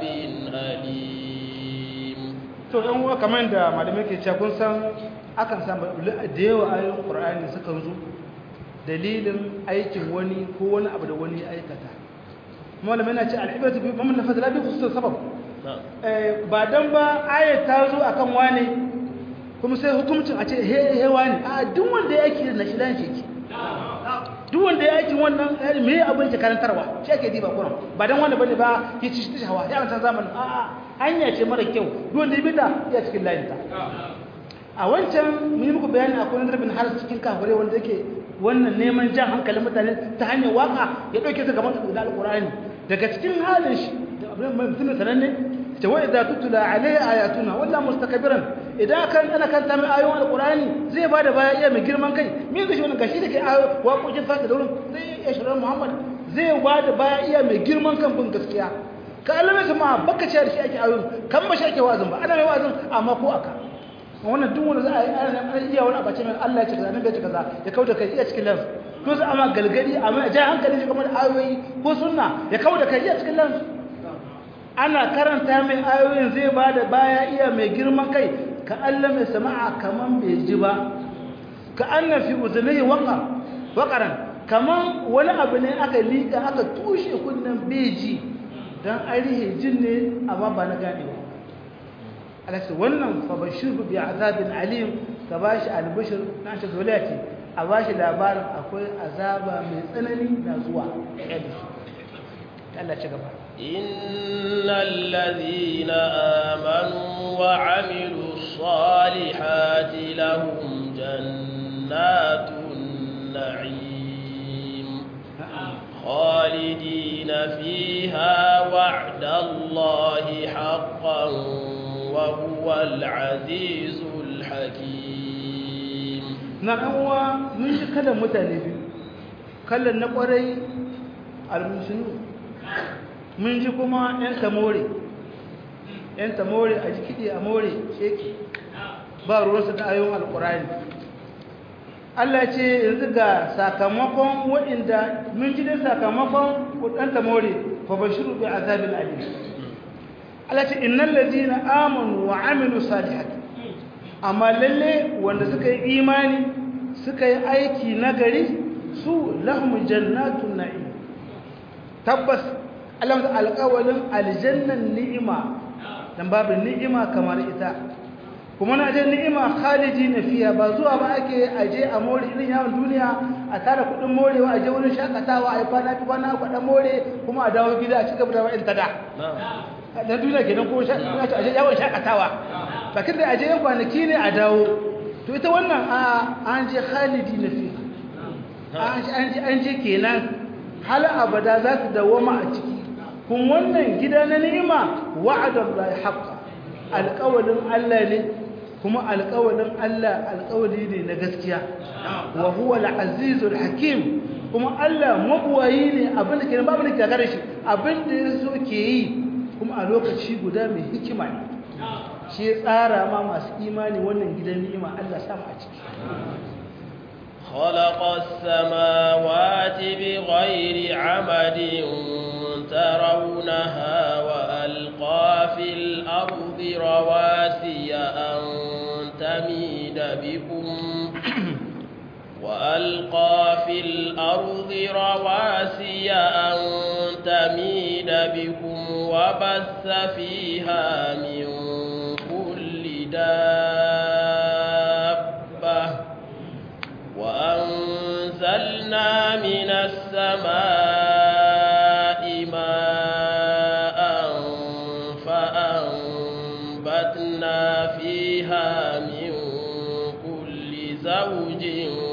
أليم to ɗan uwa kamar da malamai ke cewa kun san akan samu da yawa ayoyin qur'ani suka zo dalilin aikin wani ko wani abu da wani ya aikata malamai na ce al'ibratu bi man nafasa la bi khusus sabab ba dan ba ayat ta zo akan wani kuma sai hukuncin a ce he he wani a duk wanda ya aiki na shi dan shi duk wanda ya aiki wannan me abin ke karantarwa shi ake diba kuran ba dan wanda bane ba ya ci shi hawa ya wancan zamanin a a hanya ce mara kyau duk wanda ya bida ya cikin layin ta a wancan mun yi muku bayani akwai wani bin har cikin kafirai wanda yake wannan neman jan hankalin mutane ta hanyar waka ya dauke su gaban da alqur'ani daga cikin halin shi da abin mai mutum sananne ta wa idza tutula alai ayatuna walla mustakbiran idan kan ana kan ta mai ayoyin alqur'ani zai bada baya iya mai girman kai me zai shi wannan gashi da kai ayo waƙoƙin fasa da wurin zai iya shirin muhammad zai bada baya iya mai girman kan bin gaskiya ka alame su ma baka ce da shi ake ayoyin kan ba shi ake wazin ba ana mai wazin amma ko aka wannan duk wanda za a yi ana iya wani abace mai Allah ya ce kaza nan bai ce kaza ya kauda kai iya cikin lansu to za a ma galgadi a mai ja hankali shi kamar ayoyi ko sunna ya kauda kai iya cikin lansu ana karanta mai ayoyin zai ba da baya iya mai girman kai ka Allah mai sama'a kaman bai ji ba ka anna fi uzunihi waqar waqaran kaman wani abu ne aka liƙa aka tushe kunnen beji dan arihe jin ne amma ba na gane ba alasa wannan fa bashiru bi azabin alim ka bashi albashir na shi zolati a bashi labarin akwai azaba mai tsanani na zuwa Allah ci gaba إن الذين آمنوا وعملوا الصالحات لهم جنات النعيم خالدين فيها وعد الله حقا وهو العزيز الحكيم نعم من كلام متنبي كلام نقري المسلمين mun ji kuma 'yan tamore 'yan tamore a jikidi a more sheki ba ruwansu da ayon alkurani Allah ce yanzu ga sakamakon waɗanda mun ji da sakamakon ɗan tamore fa bashiru bi azabin alim Allah ce innal ladina amanu wa amilu salihati amma lalle wanda suka yi imani suka yi aiki nagari su lahum jannatun na'im tabbas Allah da alƙawalin aljannan ni'ima dan babu ni'ima kamar ita kuma na je ni'ima khalidi na fiya ba zuwa ba ake aje a more irin yawon duniya a tara kudin morewa aje wurin shakatawa a yi kwana fi kwana kwaɗa more kuma a dawo gida a cigaba da wa'in tada na duniya kenan ko aje yawon shakatawa bakin da aje yan kwanaki ne a dawo to ita wannan an je khalidi na fiya an je kenan hal abada za su dawama a ciki kun wannan gida na ni'ima wa'adallahi haqqan alƙawalin Allah ne kuma alƙawalin Allah alƙawali ne na gaskiya wa huwa al-azizul hakim kuma Allah mabuwayi ne abin da ke babu da ke gare shi abin da ya so ke yi kuma a lokaci guda mai hikima ne shi ya tsara ma masu imani wannan gidan ni'ima Allah samu a ciki خلق السماوات بغير عمد ترونها وألقى في الأرض رواسي أن تميد بكم وألقى في الأرض رواسي أن تميد بكم وبث فيها من كل دابة وأنزلنا من السماء ماء فأنبتنا فيها من كل زوج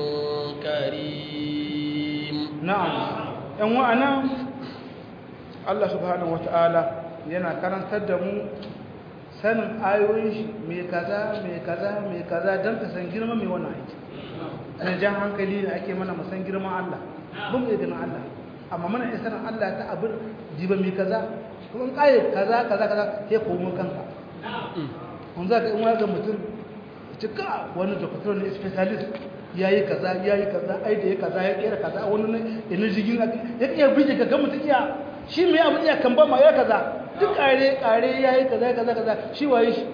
كريم na'am yan wa'ana Allah subhanahu wata'ala yana karantar da mu sanin ayoyin shi mai kaza mai kaza mai kaza don ka san girma mai wannan aiki ana jan hankali da ake mana musan girman Allah mun bai ganin Allah amma mana iya sanin Allah ta abin jiba mai kaza kuma in kaye kaza kaza kaza sai komo kanka kun za ka in wani mutum cika wani doktor ne specialist ya yi kaza ya yi kaza ai da ya kaza ya kera kaza wani ne ina jigin ya iya bije ka gama iya shi mai abin iya kan ba ma ya kaza duk kare kare ya yi kaza kaza kaza shi waye shi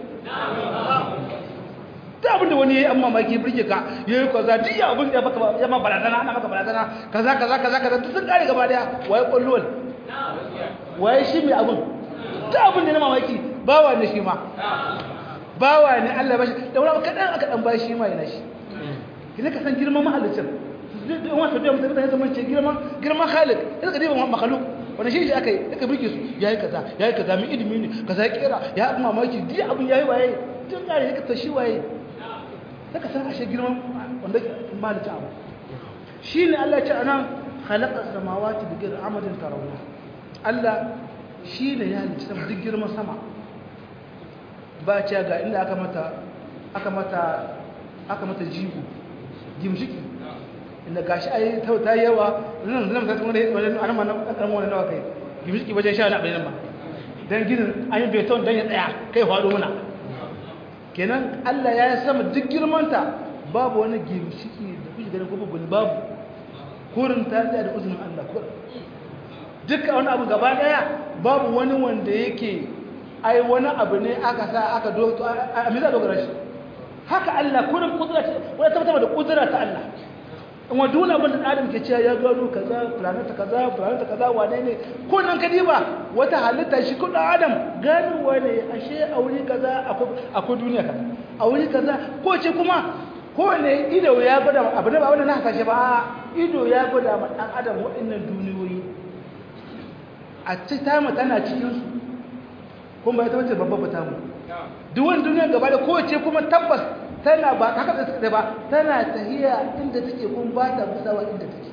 ta abin da wani ya yi an mamaki birge ka ya yi kaza duk ya abin da ya ma barazana ana maka barazana kaza kaza kaza kaza duk sun kare gaba daya waye kwallon waye shi mai abin ta abin da na mamaki bawa ne shi ma bawa ne Allah bashi da wani kaɗan aka ɗan bashi ma yana shi idan ka san girman mahallicin in wata biya mutane ya zama ce girman girman khalik idan ka diba makhluk wani shi aka yi aka birke su yayi kaza yayi kaza min ilimi ne kaza ya kera ya abu mamaki duk abin yayi waye tun kare ya ta shi waye saka san ashe girman wanda mahallicin abu shine Allah ya ce anan khalaqa samawati bi ghayri amadin tarawna Allah shine ya halicci sama duk girman sama ba ce ga inda aka mata aka mata aka mata jigo gimshiki inda gashi ai ta ta yawa nan zan ta wani wani an ma nan kan wani nawa kai gimshiki wajen sha na bayan ma dan ginin an yi beton dan ya tsaya kai fado muna kenan Allah ya sama duk girmanta babu wani gimshiki da kuke ganin ko babu babu kurin ta tsaya da uzunin Allah kurin duka wani abu gaba daya babu wani wanda yake ai wani abu ne aka sa aka doto a miza dogara shi haka Allah kurin kudura ce wani tabbatar da kudura ta Allah in wa dole abin da Adam ke cewa ya gano kaza planeta kaza planeta kaza wane ne ko nan ka diba wata halitta shi kudin Adam gano wane ashe a wuri kaza akwai duniya kaza a wuri kaza ko ce kuma ko ne ido ya gwada abu ne ba wanda na hasashe ba ido ya gwada ma dan Adam waɗannan duniyoyi a ci tamu tana cikinsu kuma ita wace babba fita mu duk wani duniya gaba da kowace kuma tabbas tana ba haka da suka ba tana tahiya inda take kuma ba ta musawa inda take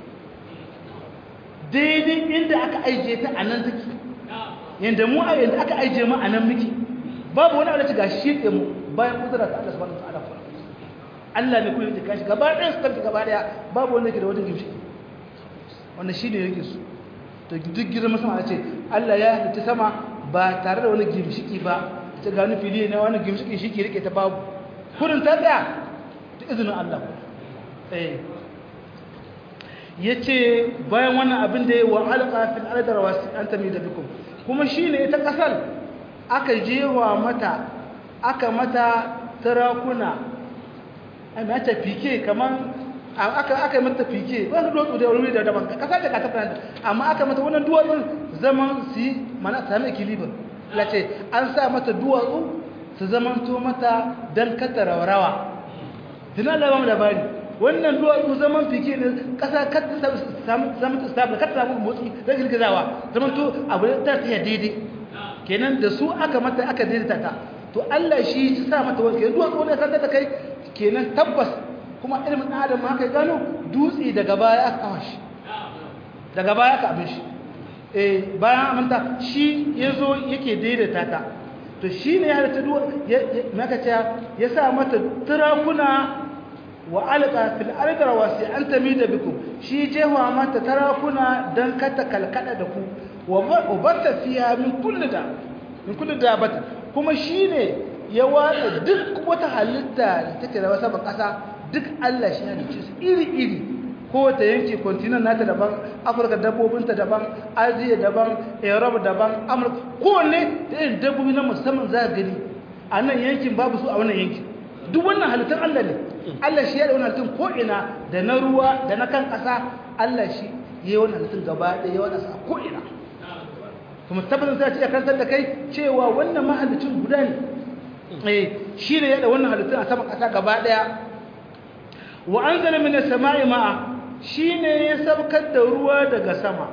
daidai inda aka aije ta a nan take yanda mu a yanda aka aije mu a nan muke babu wani alaci ga shi mu bayan kudura ta Allah subhanahu wa ta'ala Allah ne kuma yake kashi gaba ɗaya su kanta gaba ɗaya babu wanda ke da wata gimshi wannan shi ne yake su to duk girman sama ce Allah ya halitta sama ba tare da wani gimshiki ba ta gani fili ne wani gimshiki shi ke rike ta babu kurin ta tsaya ta izinin Allah eh yace bayan wannan abin da ya wa alqa fil ardar wasi an tamida bikum kuma shine ita kasar aka jewa mata aka mata tarakuna ai mata fike kaman aka aka mata fike wani duwatsu da wuri da daban kasa da kasa da amma aka mata wannan duwatsun zaman su mana sami equilibrium lace an sa mata duwatsu su zaman to mata dan kata rawa tunan da bamu labari wannan duwatsu zaman fike ne kasa kata samu samu stable kata samu motsi da girgizawa zaman to abu ta tsaya daidai kenan da su aka mata aka daidaita ta to Allah shi ya sa mata wani kenan duwatsu ne san ta kai kenan tabbas kuma ilimin adam ma kai gano dutse daga baya aka kawo shi daga baya ka abin shi eh bayan aminta shi yazo yake daidaita ta to shine ya halitta duwa maka ce ya sa mata turakuna wa alqa fil ardi rawasi an tamida bikum shi jewa mata tarakuna dan kata kalkada da ku wa batta fiha min kulli da min kulli dabata kuma shine ya watsa duk wata halitta da take da wasa kasa duk Allah shi ya dace su iri iri ko ta yanki continent nata daban Afirka dabbobinta daban Asia daban Europe daban Amurka kowanne da irin dabbobi na musamman za ka gani a nan yankin babu su a wannan yankin duk wannan halittun Allah ne Allah shi ya da wannan halittun ko ina da na ruwa da na kan ƙasa Allah shi ya yi wannan halittun gaba ɗaya ya wada sa ko ina kuma tabbatar sai ya karantar da kai cewa wannan mahallicin guda ne eh shi ne ya da wannan halittun a saman ƙasa gaba ɗaya wa anzala minas sama'i ma'a shine ya sabkar da ruwa daga sama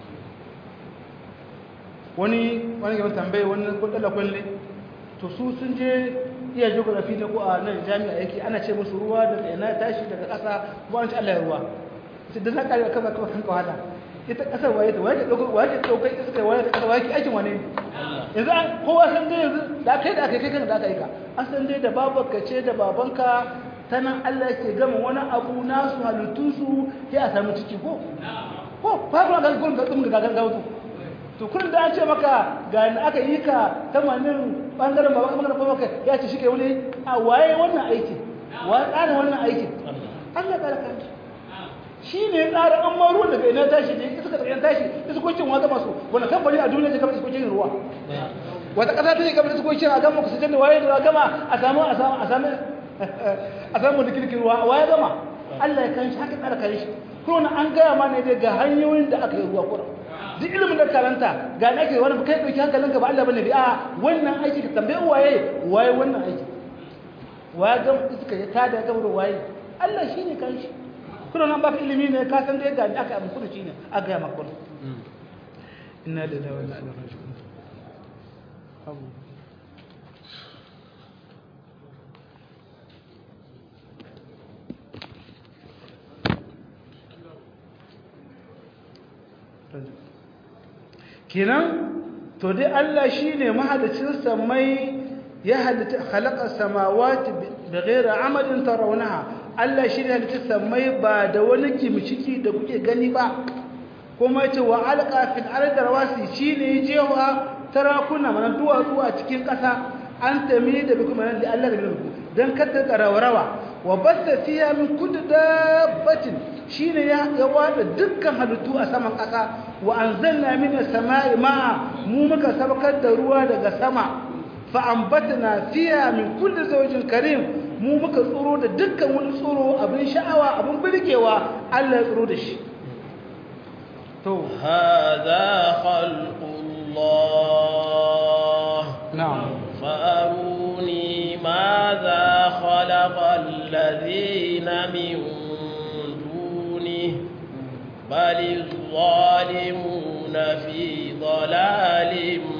wani wani gaban tambaye wani kudala kwalle to su sun je iya geography ne ko a nan jami'a yake ana ce musu ruwa daga ina tashi daga ƙasa ba an ci Allah ya ruwa sai da zaka ga kaza kuma kanka wala ita ƙasar waye ta waye dauko waye ta dauko iska waye ta ƙasar waye aikin wane ne yanzu an kowa san dai yanzu da kai da kai kai kan da aka yi ka an san dai da babanka ce da babanka ta nan Allah ke gama wani abu nasu halittunsu ya a sami ciki ko? ko faruwa ga gudun gatsun ga gagan gautu to kun da an ce maka ga yadda aka yi ka tamanin ɓangaren ba ɓangaren ba maka ya ce shi ke wani a waye wannan aiki wa tsara wannan aikin Allah tsara kan shi ne tsara an maru daga ina tashi ne iska tsayen tashi iskokin wa gama su wani kamfani a duniya ne kamar iskokin ruwa wata ƙasa ta ne kamar iskokin a gama kusa da waye da gama a samu a samu a samu a samu da kirkin ruwa wa ya gama Allah ya kan shi haka tsara kan shi kuma na an gaya ma ne dai ga hanyoyin da aka yi ruwa kuma duk ilimin da karanta ga na ake wani kai ɗauki hankalin ka ba Allah bane bi a wannan aiki ka tambaye waye waye wannan aiki waye gama iska ya tada gama da waye Allah shi ne kan shi kuma nan baka ilimi ne ka san dai ga aka yi muku shi ne a gaya maka wannan inna lillahi wa inna ilaihi raji'un abu kenan to dai Allah shine mahadacin samai ya halitta khalaqa samawati bighairi amadin tarawunaha Allah shine halitta samai ba da wani kimciki da kuke gani ba kuma yace wa alqa fil ardi rawasi shine jewa tarakuna manan duwatsu a cikin ƙasa an tami da bikum nan da Allah da bikum dan kada rawa wa basta fiha min kulli dabbatin shine ya ya wada dukkan halittu a saman ƙasa wa anzalna minas sama'i ma'a mu muka sabakar da ruwa daga sama fa ambatna fiha min kulli zawjin karim mu muka tsoro da dukkan wani tsoro abin sha'awa abin birgewa Allah ya tsoro da shi to hadha khalqullah na'am فأروني ماذا خلق الذين من دونه بل الظالمون في ضلال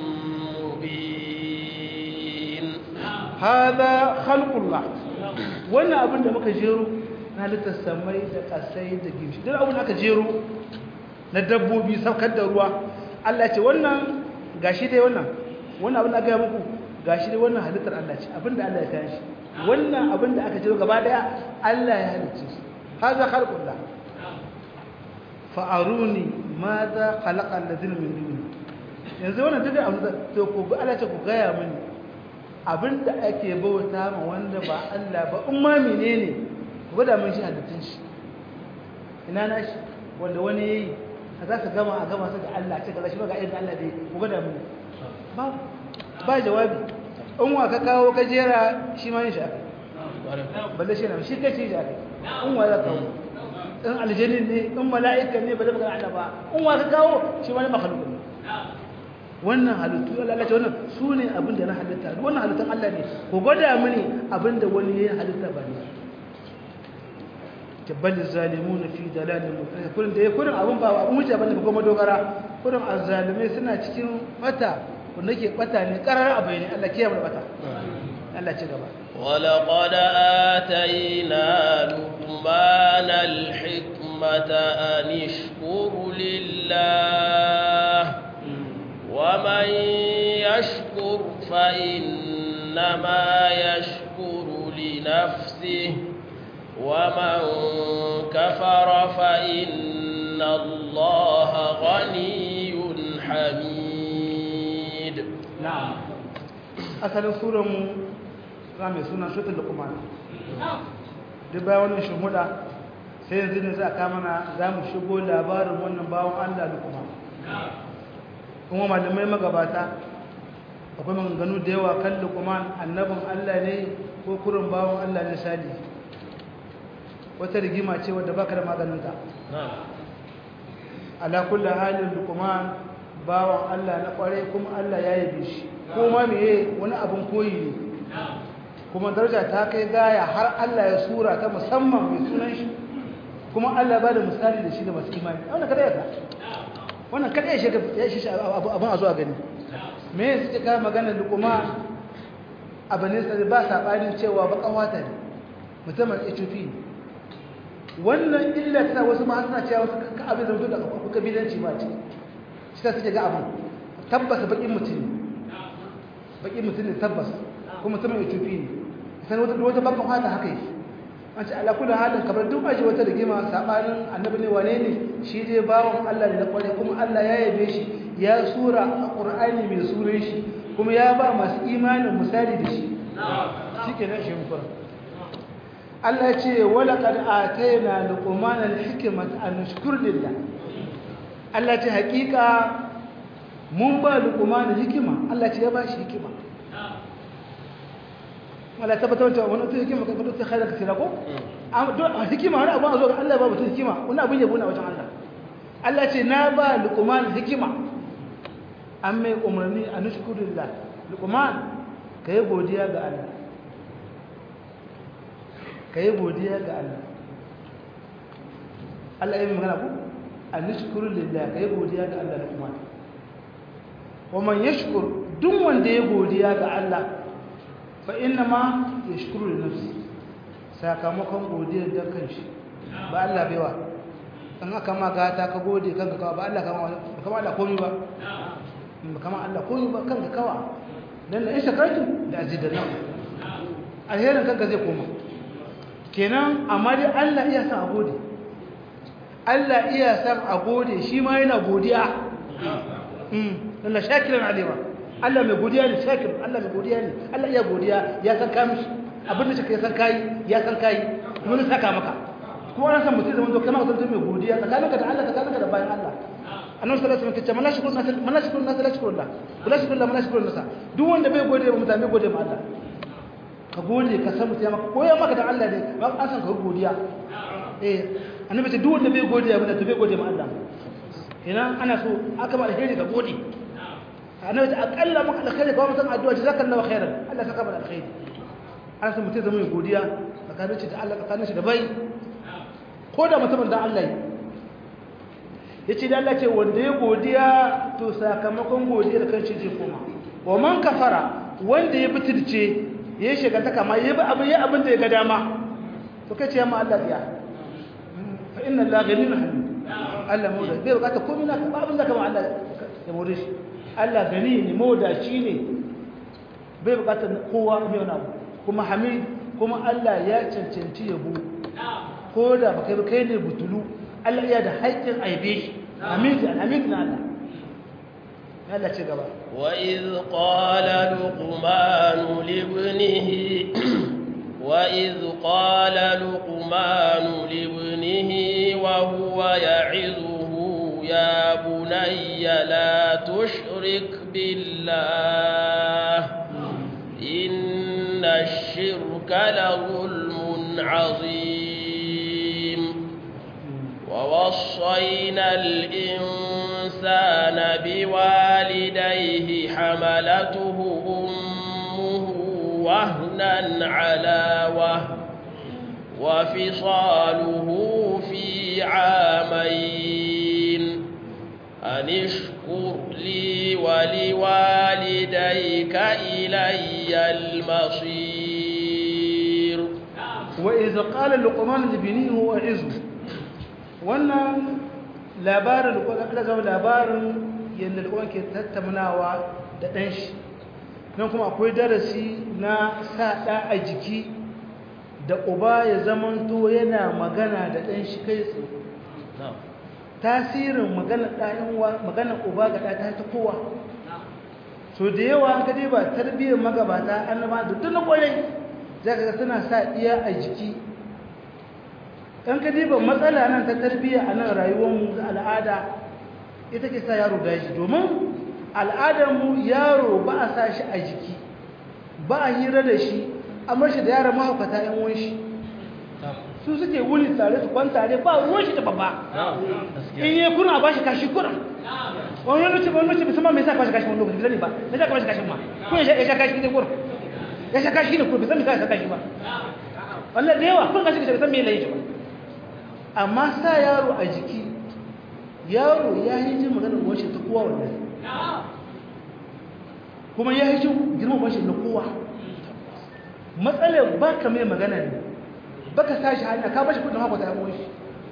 مبين هذا خلق الله wannan abin da muka jero na halittar samai da kasai da gimshi duk abin da aka jero na dabbobi saukar da ruwa Allah ce wannan gashi dai wannan wannan abin da aka yi muku gashi dai wannan halittar Allah ce abin da Allah ya kayan shi wannan abin da aka jero gaba daya Allah ya halicce shi haza khalqullah fa aruni madha khalaqa alladhina min duni yanzu wannan duk abin da to ku Allah ce ku gaya mini abinda ake bauta ma wanda ba Allah ba in ma menene ku gwada mun shi halittun shi ina na shi wanda wani yayi a za ka gama a gama su da Allah ce kaza shi ba ga irin Allah dai ku gwada mun ba ba jawabi in wa ka kawo ka jera shi ma yin shi aka balle shi na shi kace shi aka in wa za ka kawo in aljannin ne in mala'ika ne ba zai magana Allah ba in wa ka kawo shi wani makhluk ne wannan halittu Allah ce wannan su ne abin da na halitta wannan halittun Allah ne ku gwada mini abin da wani ya halitta ba ne tabbali zalimun fi dalalin mutane kurin da ya kurin abin ba abin wuce bane kuma dogara kurin azzalimai suna cikin bata wanda ke bata ne karar abai ne Allah kiyaye mu bata Allah ci gaba ولقد آتينا لقمان الحكمة الأمة أن اشكر لله ومن يشكر فإنما يشكر لنفسه ومن كفر فإن الله غني حميد نعم أصل سورة رامي سنة سورة اللقمان duk bayan wannan shimhuda sai yanzu ne za a kamana za mu shigo labarin wannan bawon allah da kuma kuma malamai magabata akwai maganganu da yawa kan lukuman annabin allah ne ko kurin bawon allah ne sali wata rigima ce wadda baka da maganinta ala kullu halin lukuman bawon allah na kware kuma allah ya yabe shi kuma meye wani abin koyi ne kuma daraja ta kai gaya har Allah ya sura ta musamman mai sunan shi kuma Allah ba da misali da shi da masu imani wannan kada ya ka wannan kada ya shiga ya shi abin a zuwa gani me ya suke kawo magana lukuma abu ne sai ba sabanin cewa bakan wata ne musamman Ethiopia wannan illa ta wasu ma suna cewa wasu ka abin zanto da kabilanci ba ce shi ta suke ga abin tabbas bakin mutum bakin mutum ne tabbas kuma mutumin Ethiopia ne sai wata wata babban fata haka yake an ce ala kullu halin kamar duk aji wata rigima sabanin annabi ne wane ne shi dai bawon Allah ne na kware kuma Allah ya yabe shi ya sura a Qur'ani mai suran shi kuma ya ba masu imanin misali da shi shikenan shi mun Allah ya ce wala qad atayna luqman al-hikmata an nashkur lillah Allah ya ce hakika mun ba luqman hikima Allah ya ce ya ba shi hikima wala tabbatar da wani ta hikima kan ta khairar kasira ko a hikima wani abu a zo ga Allah ba mutum hikima wani abin yabo na wajen Allah Allah ce na ba luqman hikima an mai umarni a nushkurillah luqman kai godiya ga Allah kai godiya ga Allah Allah yayin magana ku a nushkurillah kai godiya ga Allah luqman wa man yashkur duk wanda ya godiya ga Allah fa inna ma yashkuru li nafsi sakamakon godiyar da kanshi ba Allah baiwa in aka ma gata ka gode kanka kawa ba Allah kama kama Allah komai ba ba kama Allah komai ba kanka kawa dan la shakartu da azidanna alherin kanka zai koma kenan amma dai Allah iya san a gode Allah iya san a gode shi ma yana godiya mm Allah shakiran alima Allah mai godiya ne shakir Allah mai godiya ne Allah ya godiya ya san ka mishi abin da shi ya san kai ya san kai kuma ne saka maka kuma an san mutum zaman to kana mutum mai godiya tsakaninka da Allah tsakaninka da bayan Allah annabi sallallahu alaihi wasallam tace mana shukuru nas mana shukuru nas la shukuru Allah la shukuru Allah mana shukuru nas duk wanda bai gode ba mutane gode ma Allah ka gode ka san mutum ya maka koya maka da Allah ne ba an san ka godiya eh annabi ce duk wanda bai gode ba to bai gode ma Allah ina ana so aka ba alheri ka gode annabi akalla maka alkhairi ka mutum addu'a jazakallahu khairan Allah saka mana alkhairi an san mutum zama mai godiya tsakanin shi da Allah tsakanin shi da bai ko da mutumin da Allah ya ce da Allah ce wanda ya godiya to sakamakon godiyar kan shi zai koma wa man kafara wanda ya bitirce ya shiga ta kama ya bi abin ya abin da ya ga dama to kai ce ma Allah ya fa inna Allah ghaniyun hamid Allah mu da bai bukata komai na ba abin da kama Allah ya more shi Allah gani ne mawadaci ne bai bukatar kowa mai wani abu kuma hamid kuma Allah ya cancanci yabo ko da baka yi kai ne butulu Allah iya da haƙƙin aibe shi hamid hamid na Allah Allah ce gaba wa iz qala luqman li ibnihi wa iz qala luqman li ibnihi wa huwa ya'izuhu ya bunayya la tushrik billah إن الشرك لظلم عظيم ووصينا الإنسان بوالديه حملته أمه وهنا على وهن وفصاله في عامين أن اشكر لي ولوالديك إلي المصير وإذا قال لقمان لبنيه وعزه wannan labarin da kuma zama labarin yadda da ke tattaunawa da ɗan shi nan kuma akwai darasi na sa ɗa a jiki da uba ya zamanto yana magana da ɗan shi kai tsaye tasirin magana magana uba ga ɗa ta kowa so da yawa an gade ba tarbiyyar magabata annaba da duk na ƙwarai za ka suna sa iya a jiki ɗan ka diba matsala nan ta tarbiyya a nan rayuwarmu da al'ada ita ke sa yaro daji domin al'adarmu yaro ba a sa shi a jiki ba a hira da shi an bar shi da yaran mahaukata yan wani shi su suke wuni tare su kwanta tare ba ruwan shi da babba in yi kuna ba shi kashi kuna wani lokaci wani lokaci musamman mai sa kwashi kashi wani lokaci zane ba mai sa kwashi kashi ma kun ya sha kashi ne kuna ya sha kashi ne kuna bai san mai sa kashi ba wannan da yawa kun kashi kashi bai san mai layi ba amma sa yaro a jiki yaro ya yi jin maganar washe ta kowa wannan kuma ya yi jin girman washe na kowa matsalar ba ka mai magana ne ba ka sa shi hanya ka bashi kudin hakwata yawon shi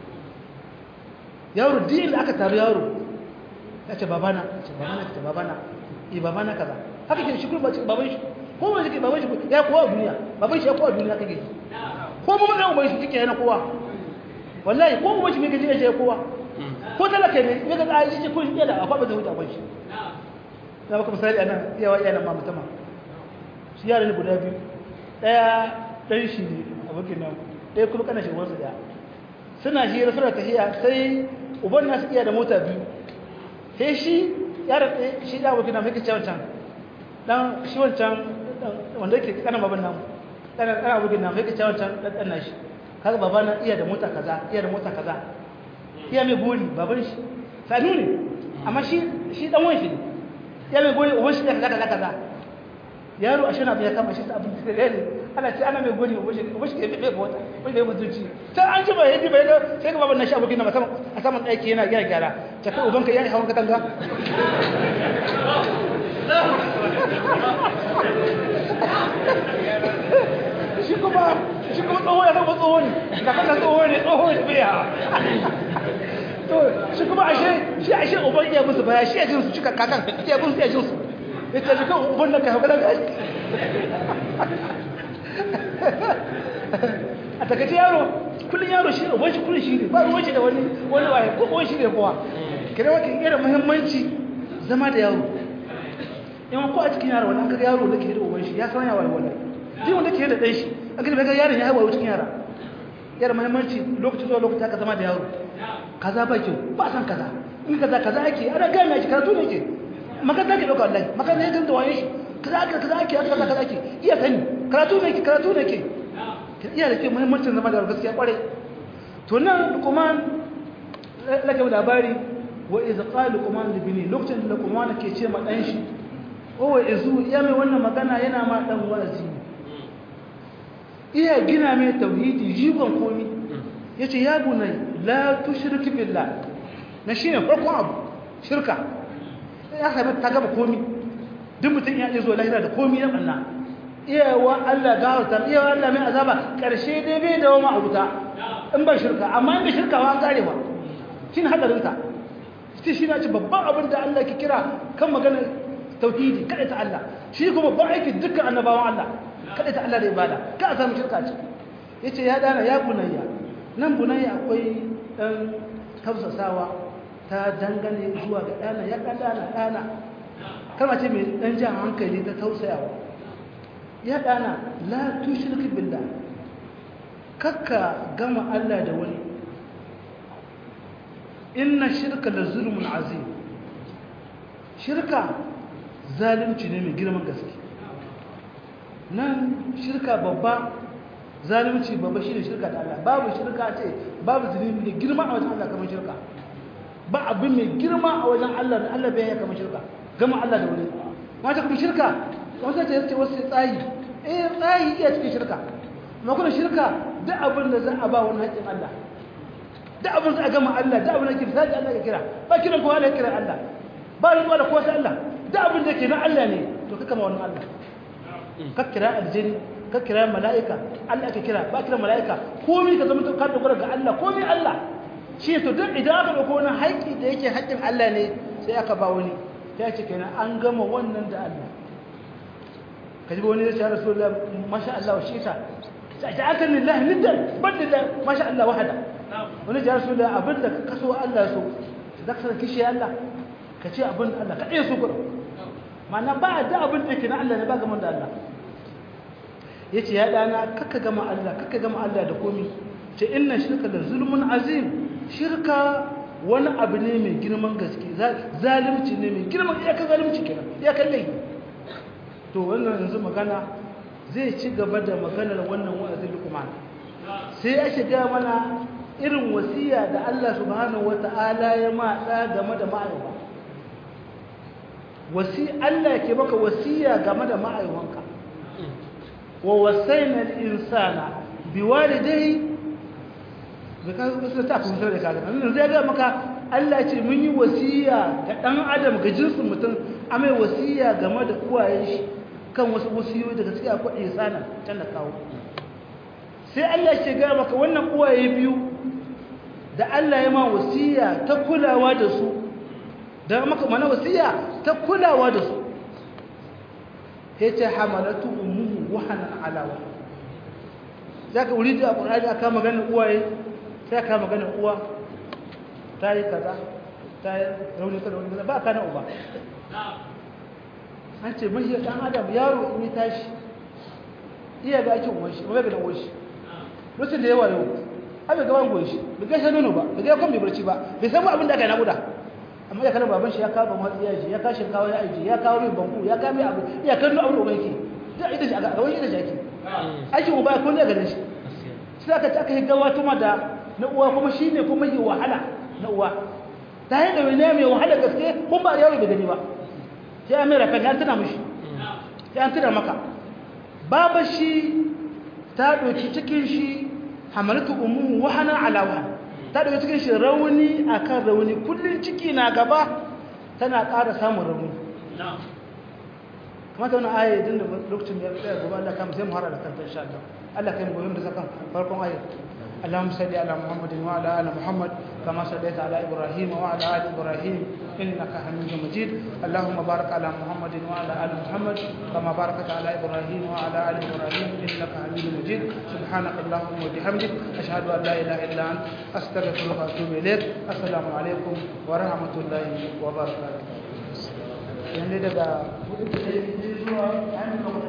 yaro din da aka taru yaro ya ce babana ce babana ce babana yi babana kaza haka ke shi kuma baban shi ko ba shi ke baban shi ya kowa duniya baban shi ya kowa duniya kake ko mu matsayin uban shi kike yana kowa wallahi ko uban shi mai gaji ya kowa ko talaka ne ya ga ayi ce kun iya da akwai ba zai huta ban shi na baka misali anan iyawa iyanan ma mutama shi yaran guda biyu daya dan shi ne abokin nan daya kuma kana shi wansu da suna hira suna tafiya sai uban nasu iya da mota biyu sai shi yaran shi da abokin nan mai kace wancan dan shi wancan wanda yake kana baban nan dan dan abokin nan mai kace wancan dan dan nashi kaga babana iya da mota kaza iya da mota kaza iya mai gori baban shi sanu ne amma shi shi dan wani shi ne iya mai gori uban shi ne kaza kaza kaza yaro a shana bai kama shi ta abin da ne ana ce ana mai gori uban shi uban shi ke bai bota uban shi bai mutunci sai an ji bai yadi bai da sai ga baban nashi abokin na musamman a saman ɗaki yana gyara gyara ta kai ubanka ya yi hawan katanga shi kuma shi kuma tsoho ya zama tsoho ne kakan da tsoho ne tsoho ne bai yawa to shi kuma ashe shi ashe uban iya musu baya shi ya jinsu cika kakan iya musu iya jinsu ya ce shi kan uban da kai hau kadan gashi a takaice yaro kullum yaro shi uban shi kullum shi ne ba ruwan shi da wani wani waye ko uban shi ne kowa kira wata irin muhimmanci zama da yaro in ko a cikin yaro wani an kaga yaro da ke da uban shi ya san yawa wallahi duk wanda ke da ɗan shi a gani bai ga yaron ya haihuwa cikin yara yara muhimmanci lokacin zuwa lokacin aka zama da yaro kaza ba kyau ba san kaza in kaza kaza ake ana gaya mai karatu ne ke makaranta ke ɗauka wallahi makaranta ya ganta waye shi kaza ake kaza ake kaza kaza ake iya sani karatu ne ke karatu ne ke iya da ke muhimmancin zama da gaskiya kwarai to nan kuma lake labari wa iz qala luqman li bini lokacin da luqman ke ce ma dan shi o izu ya mai wannan magana yana ma dan wa'azi iya gina mai tauhidi jigon komi yace ya bunai la tushrik billah na shine farkon abu shirka ya sami ta gaba komi duk mutum ya zo lahira da komi ya banna iyawa Allah gawarta iyawa Allah mai azaba karshe dai bai dawo ma abuta in ba shirka amma in ba shirka wa an karewa shine hadarin ta shi shi na ci babban abin da Allah ke kira kan magana tauhidi kada ta Allah shi kuma babban aiki dukkan annabawan Allah kada ta Allah da ibada ka a samu shirka ce yace ya dana ya bunayya nan bunayya akwai dan tausasawa ta dangane zuwa ga dana ya dan dana dana kalma ce mai dan jan hankali ta tausayawa ya dana la tushrik billah kakka gama Allah da wani inna shirka la zulmun azim shirka zalunci ne mai girman gaske nan shirka babba zalunci babba shine shirka da Allah babu shirka ce babu zulmi da girma a wajen Allah kamar shirka ba abin mai girma a wajen Allah da Allah bai kamar shirka gama Allah da wani mata kuma shirka wanda ta yace wasu tsayi eh tsayi iya cikin shirka amma kuma shirka duk abin da za a ba wani haƙin Allah duk abin da a gama Allah duk abin da ke sai Allah ya kira ba kiran kowa da kira Allah ba ruwa da kowa sai Allah duk abin da ke na Allah ne to kaka ma wannan Allah ka kira aljini ka kira mala'ika Allah ka kira ba kira mala'ika komai ka zama ka dogara ga Allah komai Allah shi to duk idan aka dauko wani haƙƙi da yake haƙƙin Allah ne sai aka ba wani ta ce kenan an gama wannan da Allah kaji ba wani zai ce rasulullah masha Allah wa shi ta ja'alta lillahi niddan badda masha Allah wahada wani ji rasulullah abinda ka kaso Allah so zaka san kishi Allah ka ce abin Allah ka ɗaya so gudu ma'ana ba da abin da yake na Allah ne ba gaman da Allah ya ce ya ɗana kakka gama Allah kakka gama Allah da komi ce inna shirka da zulmun azim shirka wani abu ne mai girman gaske zalimci ne mai girman iyakar zalimci kenan iyakar laifi to wannan yanzu magana zai ci gaba da maganar wannan wa'azin lukman sai ya shiga mana irin wasiya da Allah subhanahu wata'ala ya ma da game da ma'aiwa wasi Allah ke maka wasiya game da ma'aiwanka wa wasaina al-insana biwalidayhi bika wasu ta kun da kaga nan zai ga maka Allah ce mun yi wasiya ga dan adam ga jinsin mutum amai wasiya game da uwayen shi kan wasu wasiyoyi daga cikin akwai ihsana can da kawo sai Allah ya ga maka wannan uwaye biyu da Allah ya ma wasiya ta kulawa da su da maka mana wasiya ta kulawa da su yace hamalatu ummuhu wahanan ala wa zaka wuri da Qur'ani aka magana uwaye sai aka magana uwa tayi kaza tayi rauni kaza rauni ba kana uba an ce mai dan adam yaro in ya tashi iya ga ake uwan shi ba ga dan uwan shi lokacin da yawa yau abe gaban goyi shi bai gaishe nono ba bai ga kon bai barci ba bai san abin da aka nakuda amma ya kana baban shi ya kawo ban ya ji ya kashin kawo ya aiki ya kawo mai banku ya kawo mai abu ya kallo abu da uban yake da ita shi a gaban ita shi ake aikin uba ko ne ga shi sai aka ta aka yi gawa tuma da na uwa kuma shine kuma yi wahala na uwa ta yi da wani mai wahala gaske kun ba yaro bai gani ba sai an mai rafa ya tuna mishi sai an tuna maka baba shi ta ɗauki cikin shi hamalatu ummu wahana ala wahana ta ɗauki cikin shi rauni akan rauni kullum ciki na gaba tana ƙara samun rauni kamata wani aya din da lokacin da ya tsaya gaba Allah kam sai mu hara da kanta insha Allah Allah kai mu goyon da sakan farkon ayat اللهم صل على محمد وعلى ال محمد كما صليت على ابراهيم وعلى ال ابراهيم انك حميد مجيد اللهم بارك على محمد وعلى ال محمد كما باركت على ابراهيم وعلى ال ابراهيم انك حميد مجيد سبحانك اللهم وبحمدك اشهد ان لا اله الا انت استغفرك واتوب اليك السلام عليكم ورحمه الله وبركاته yanzu daga zuwa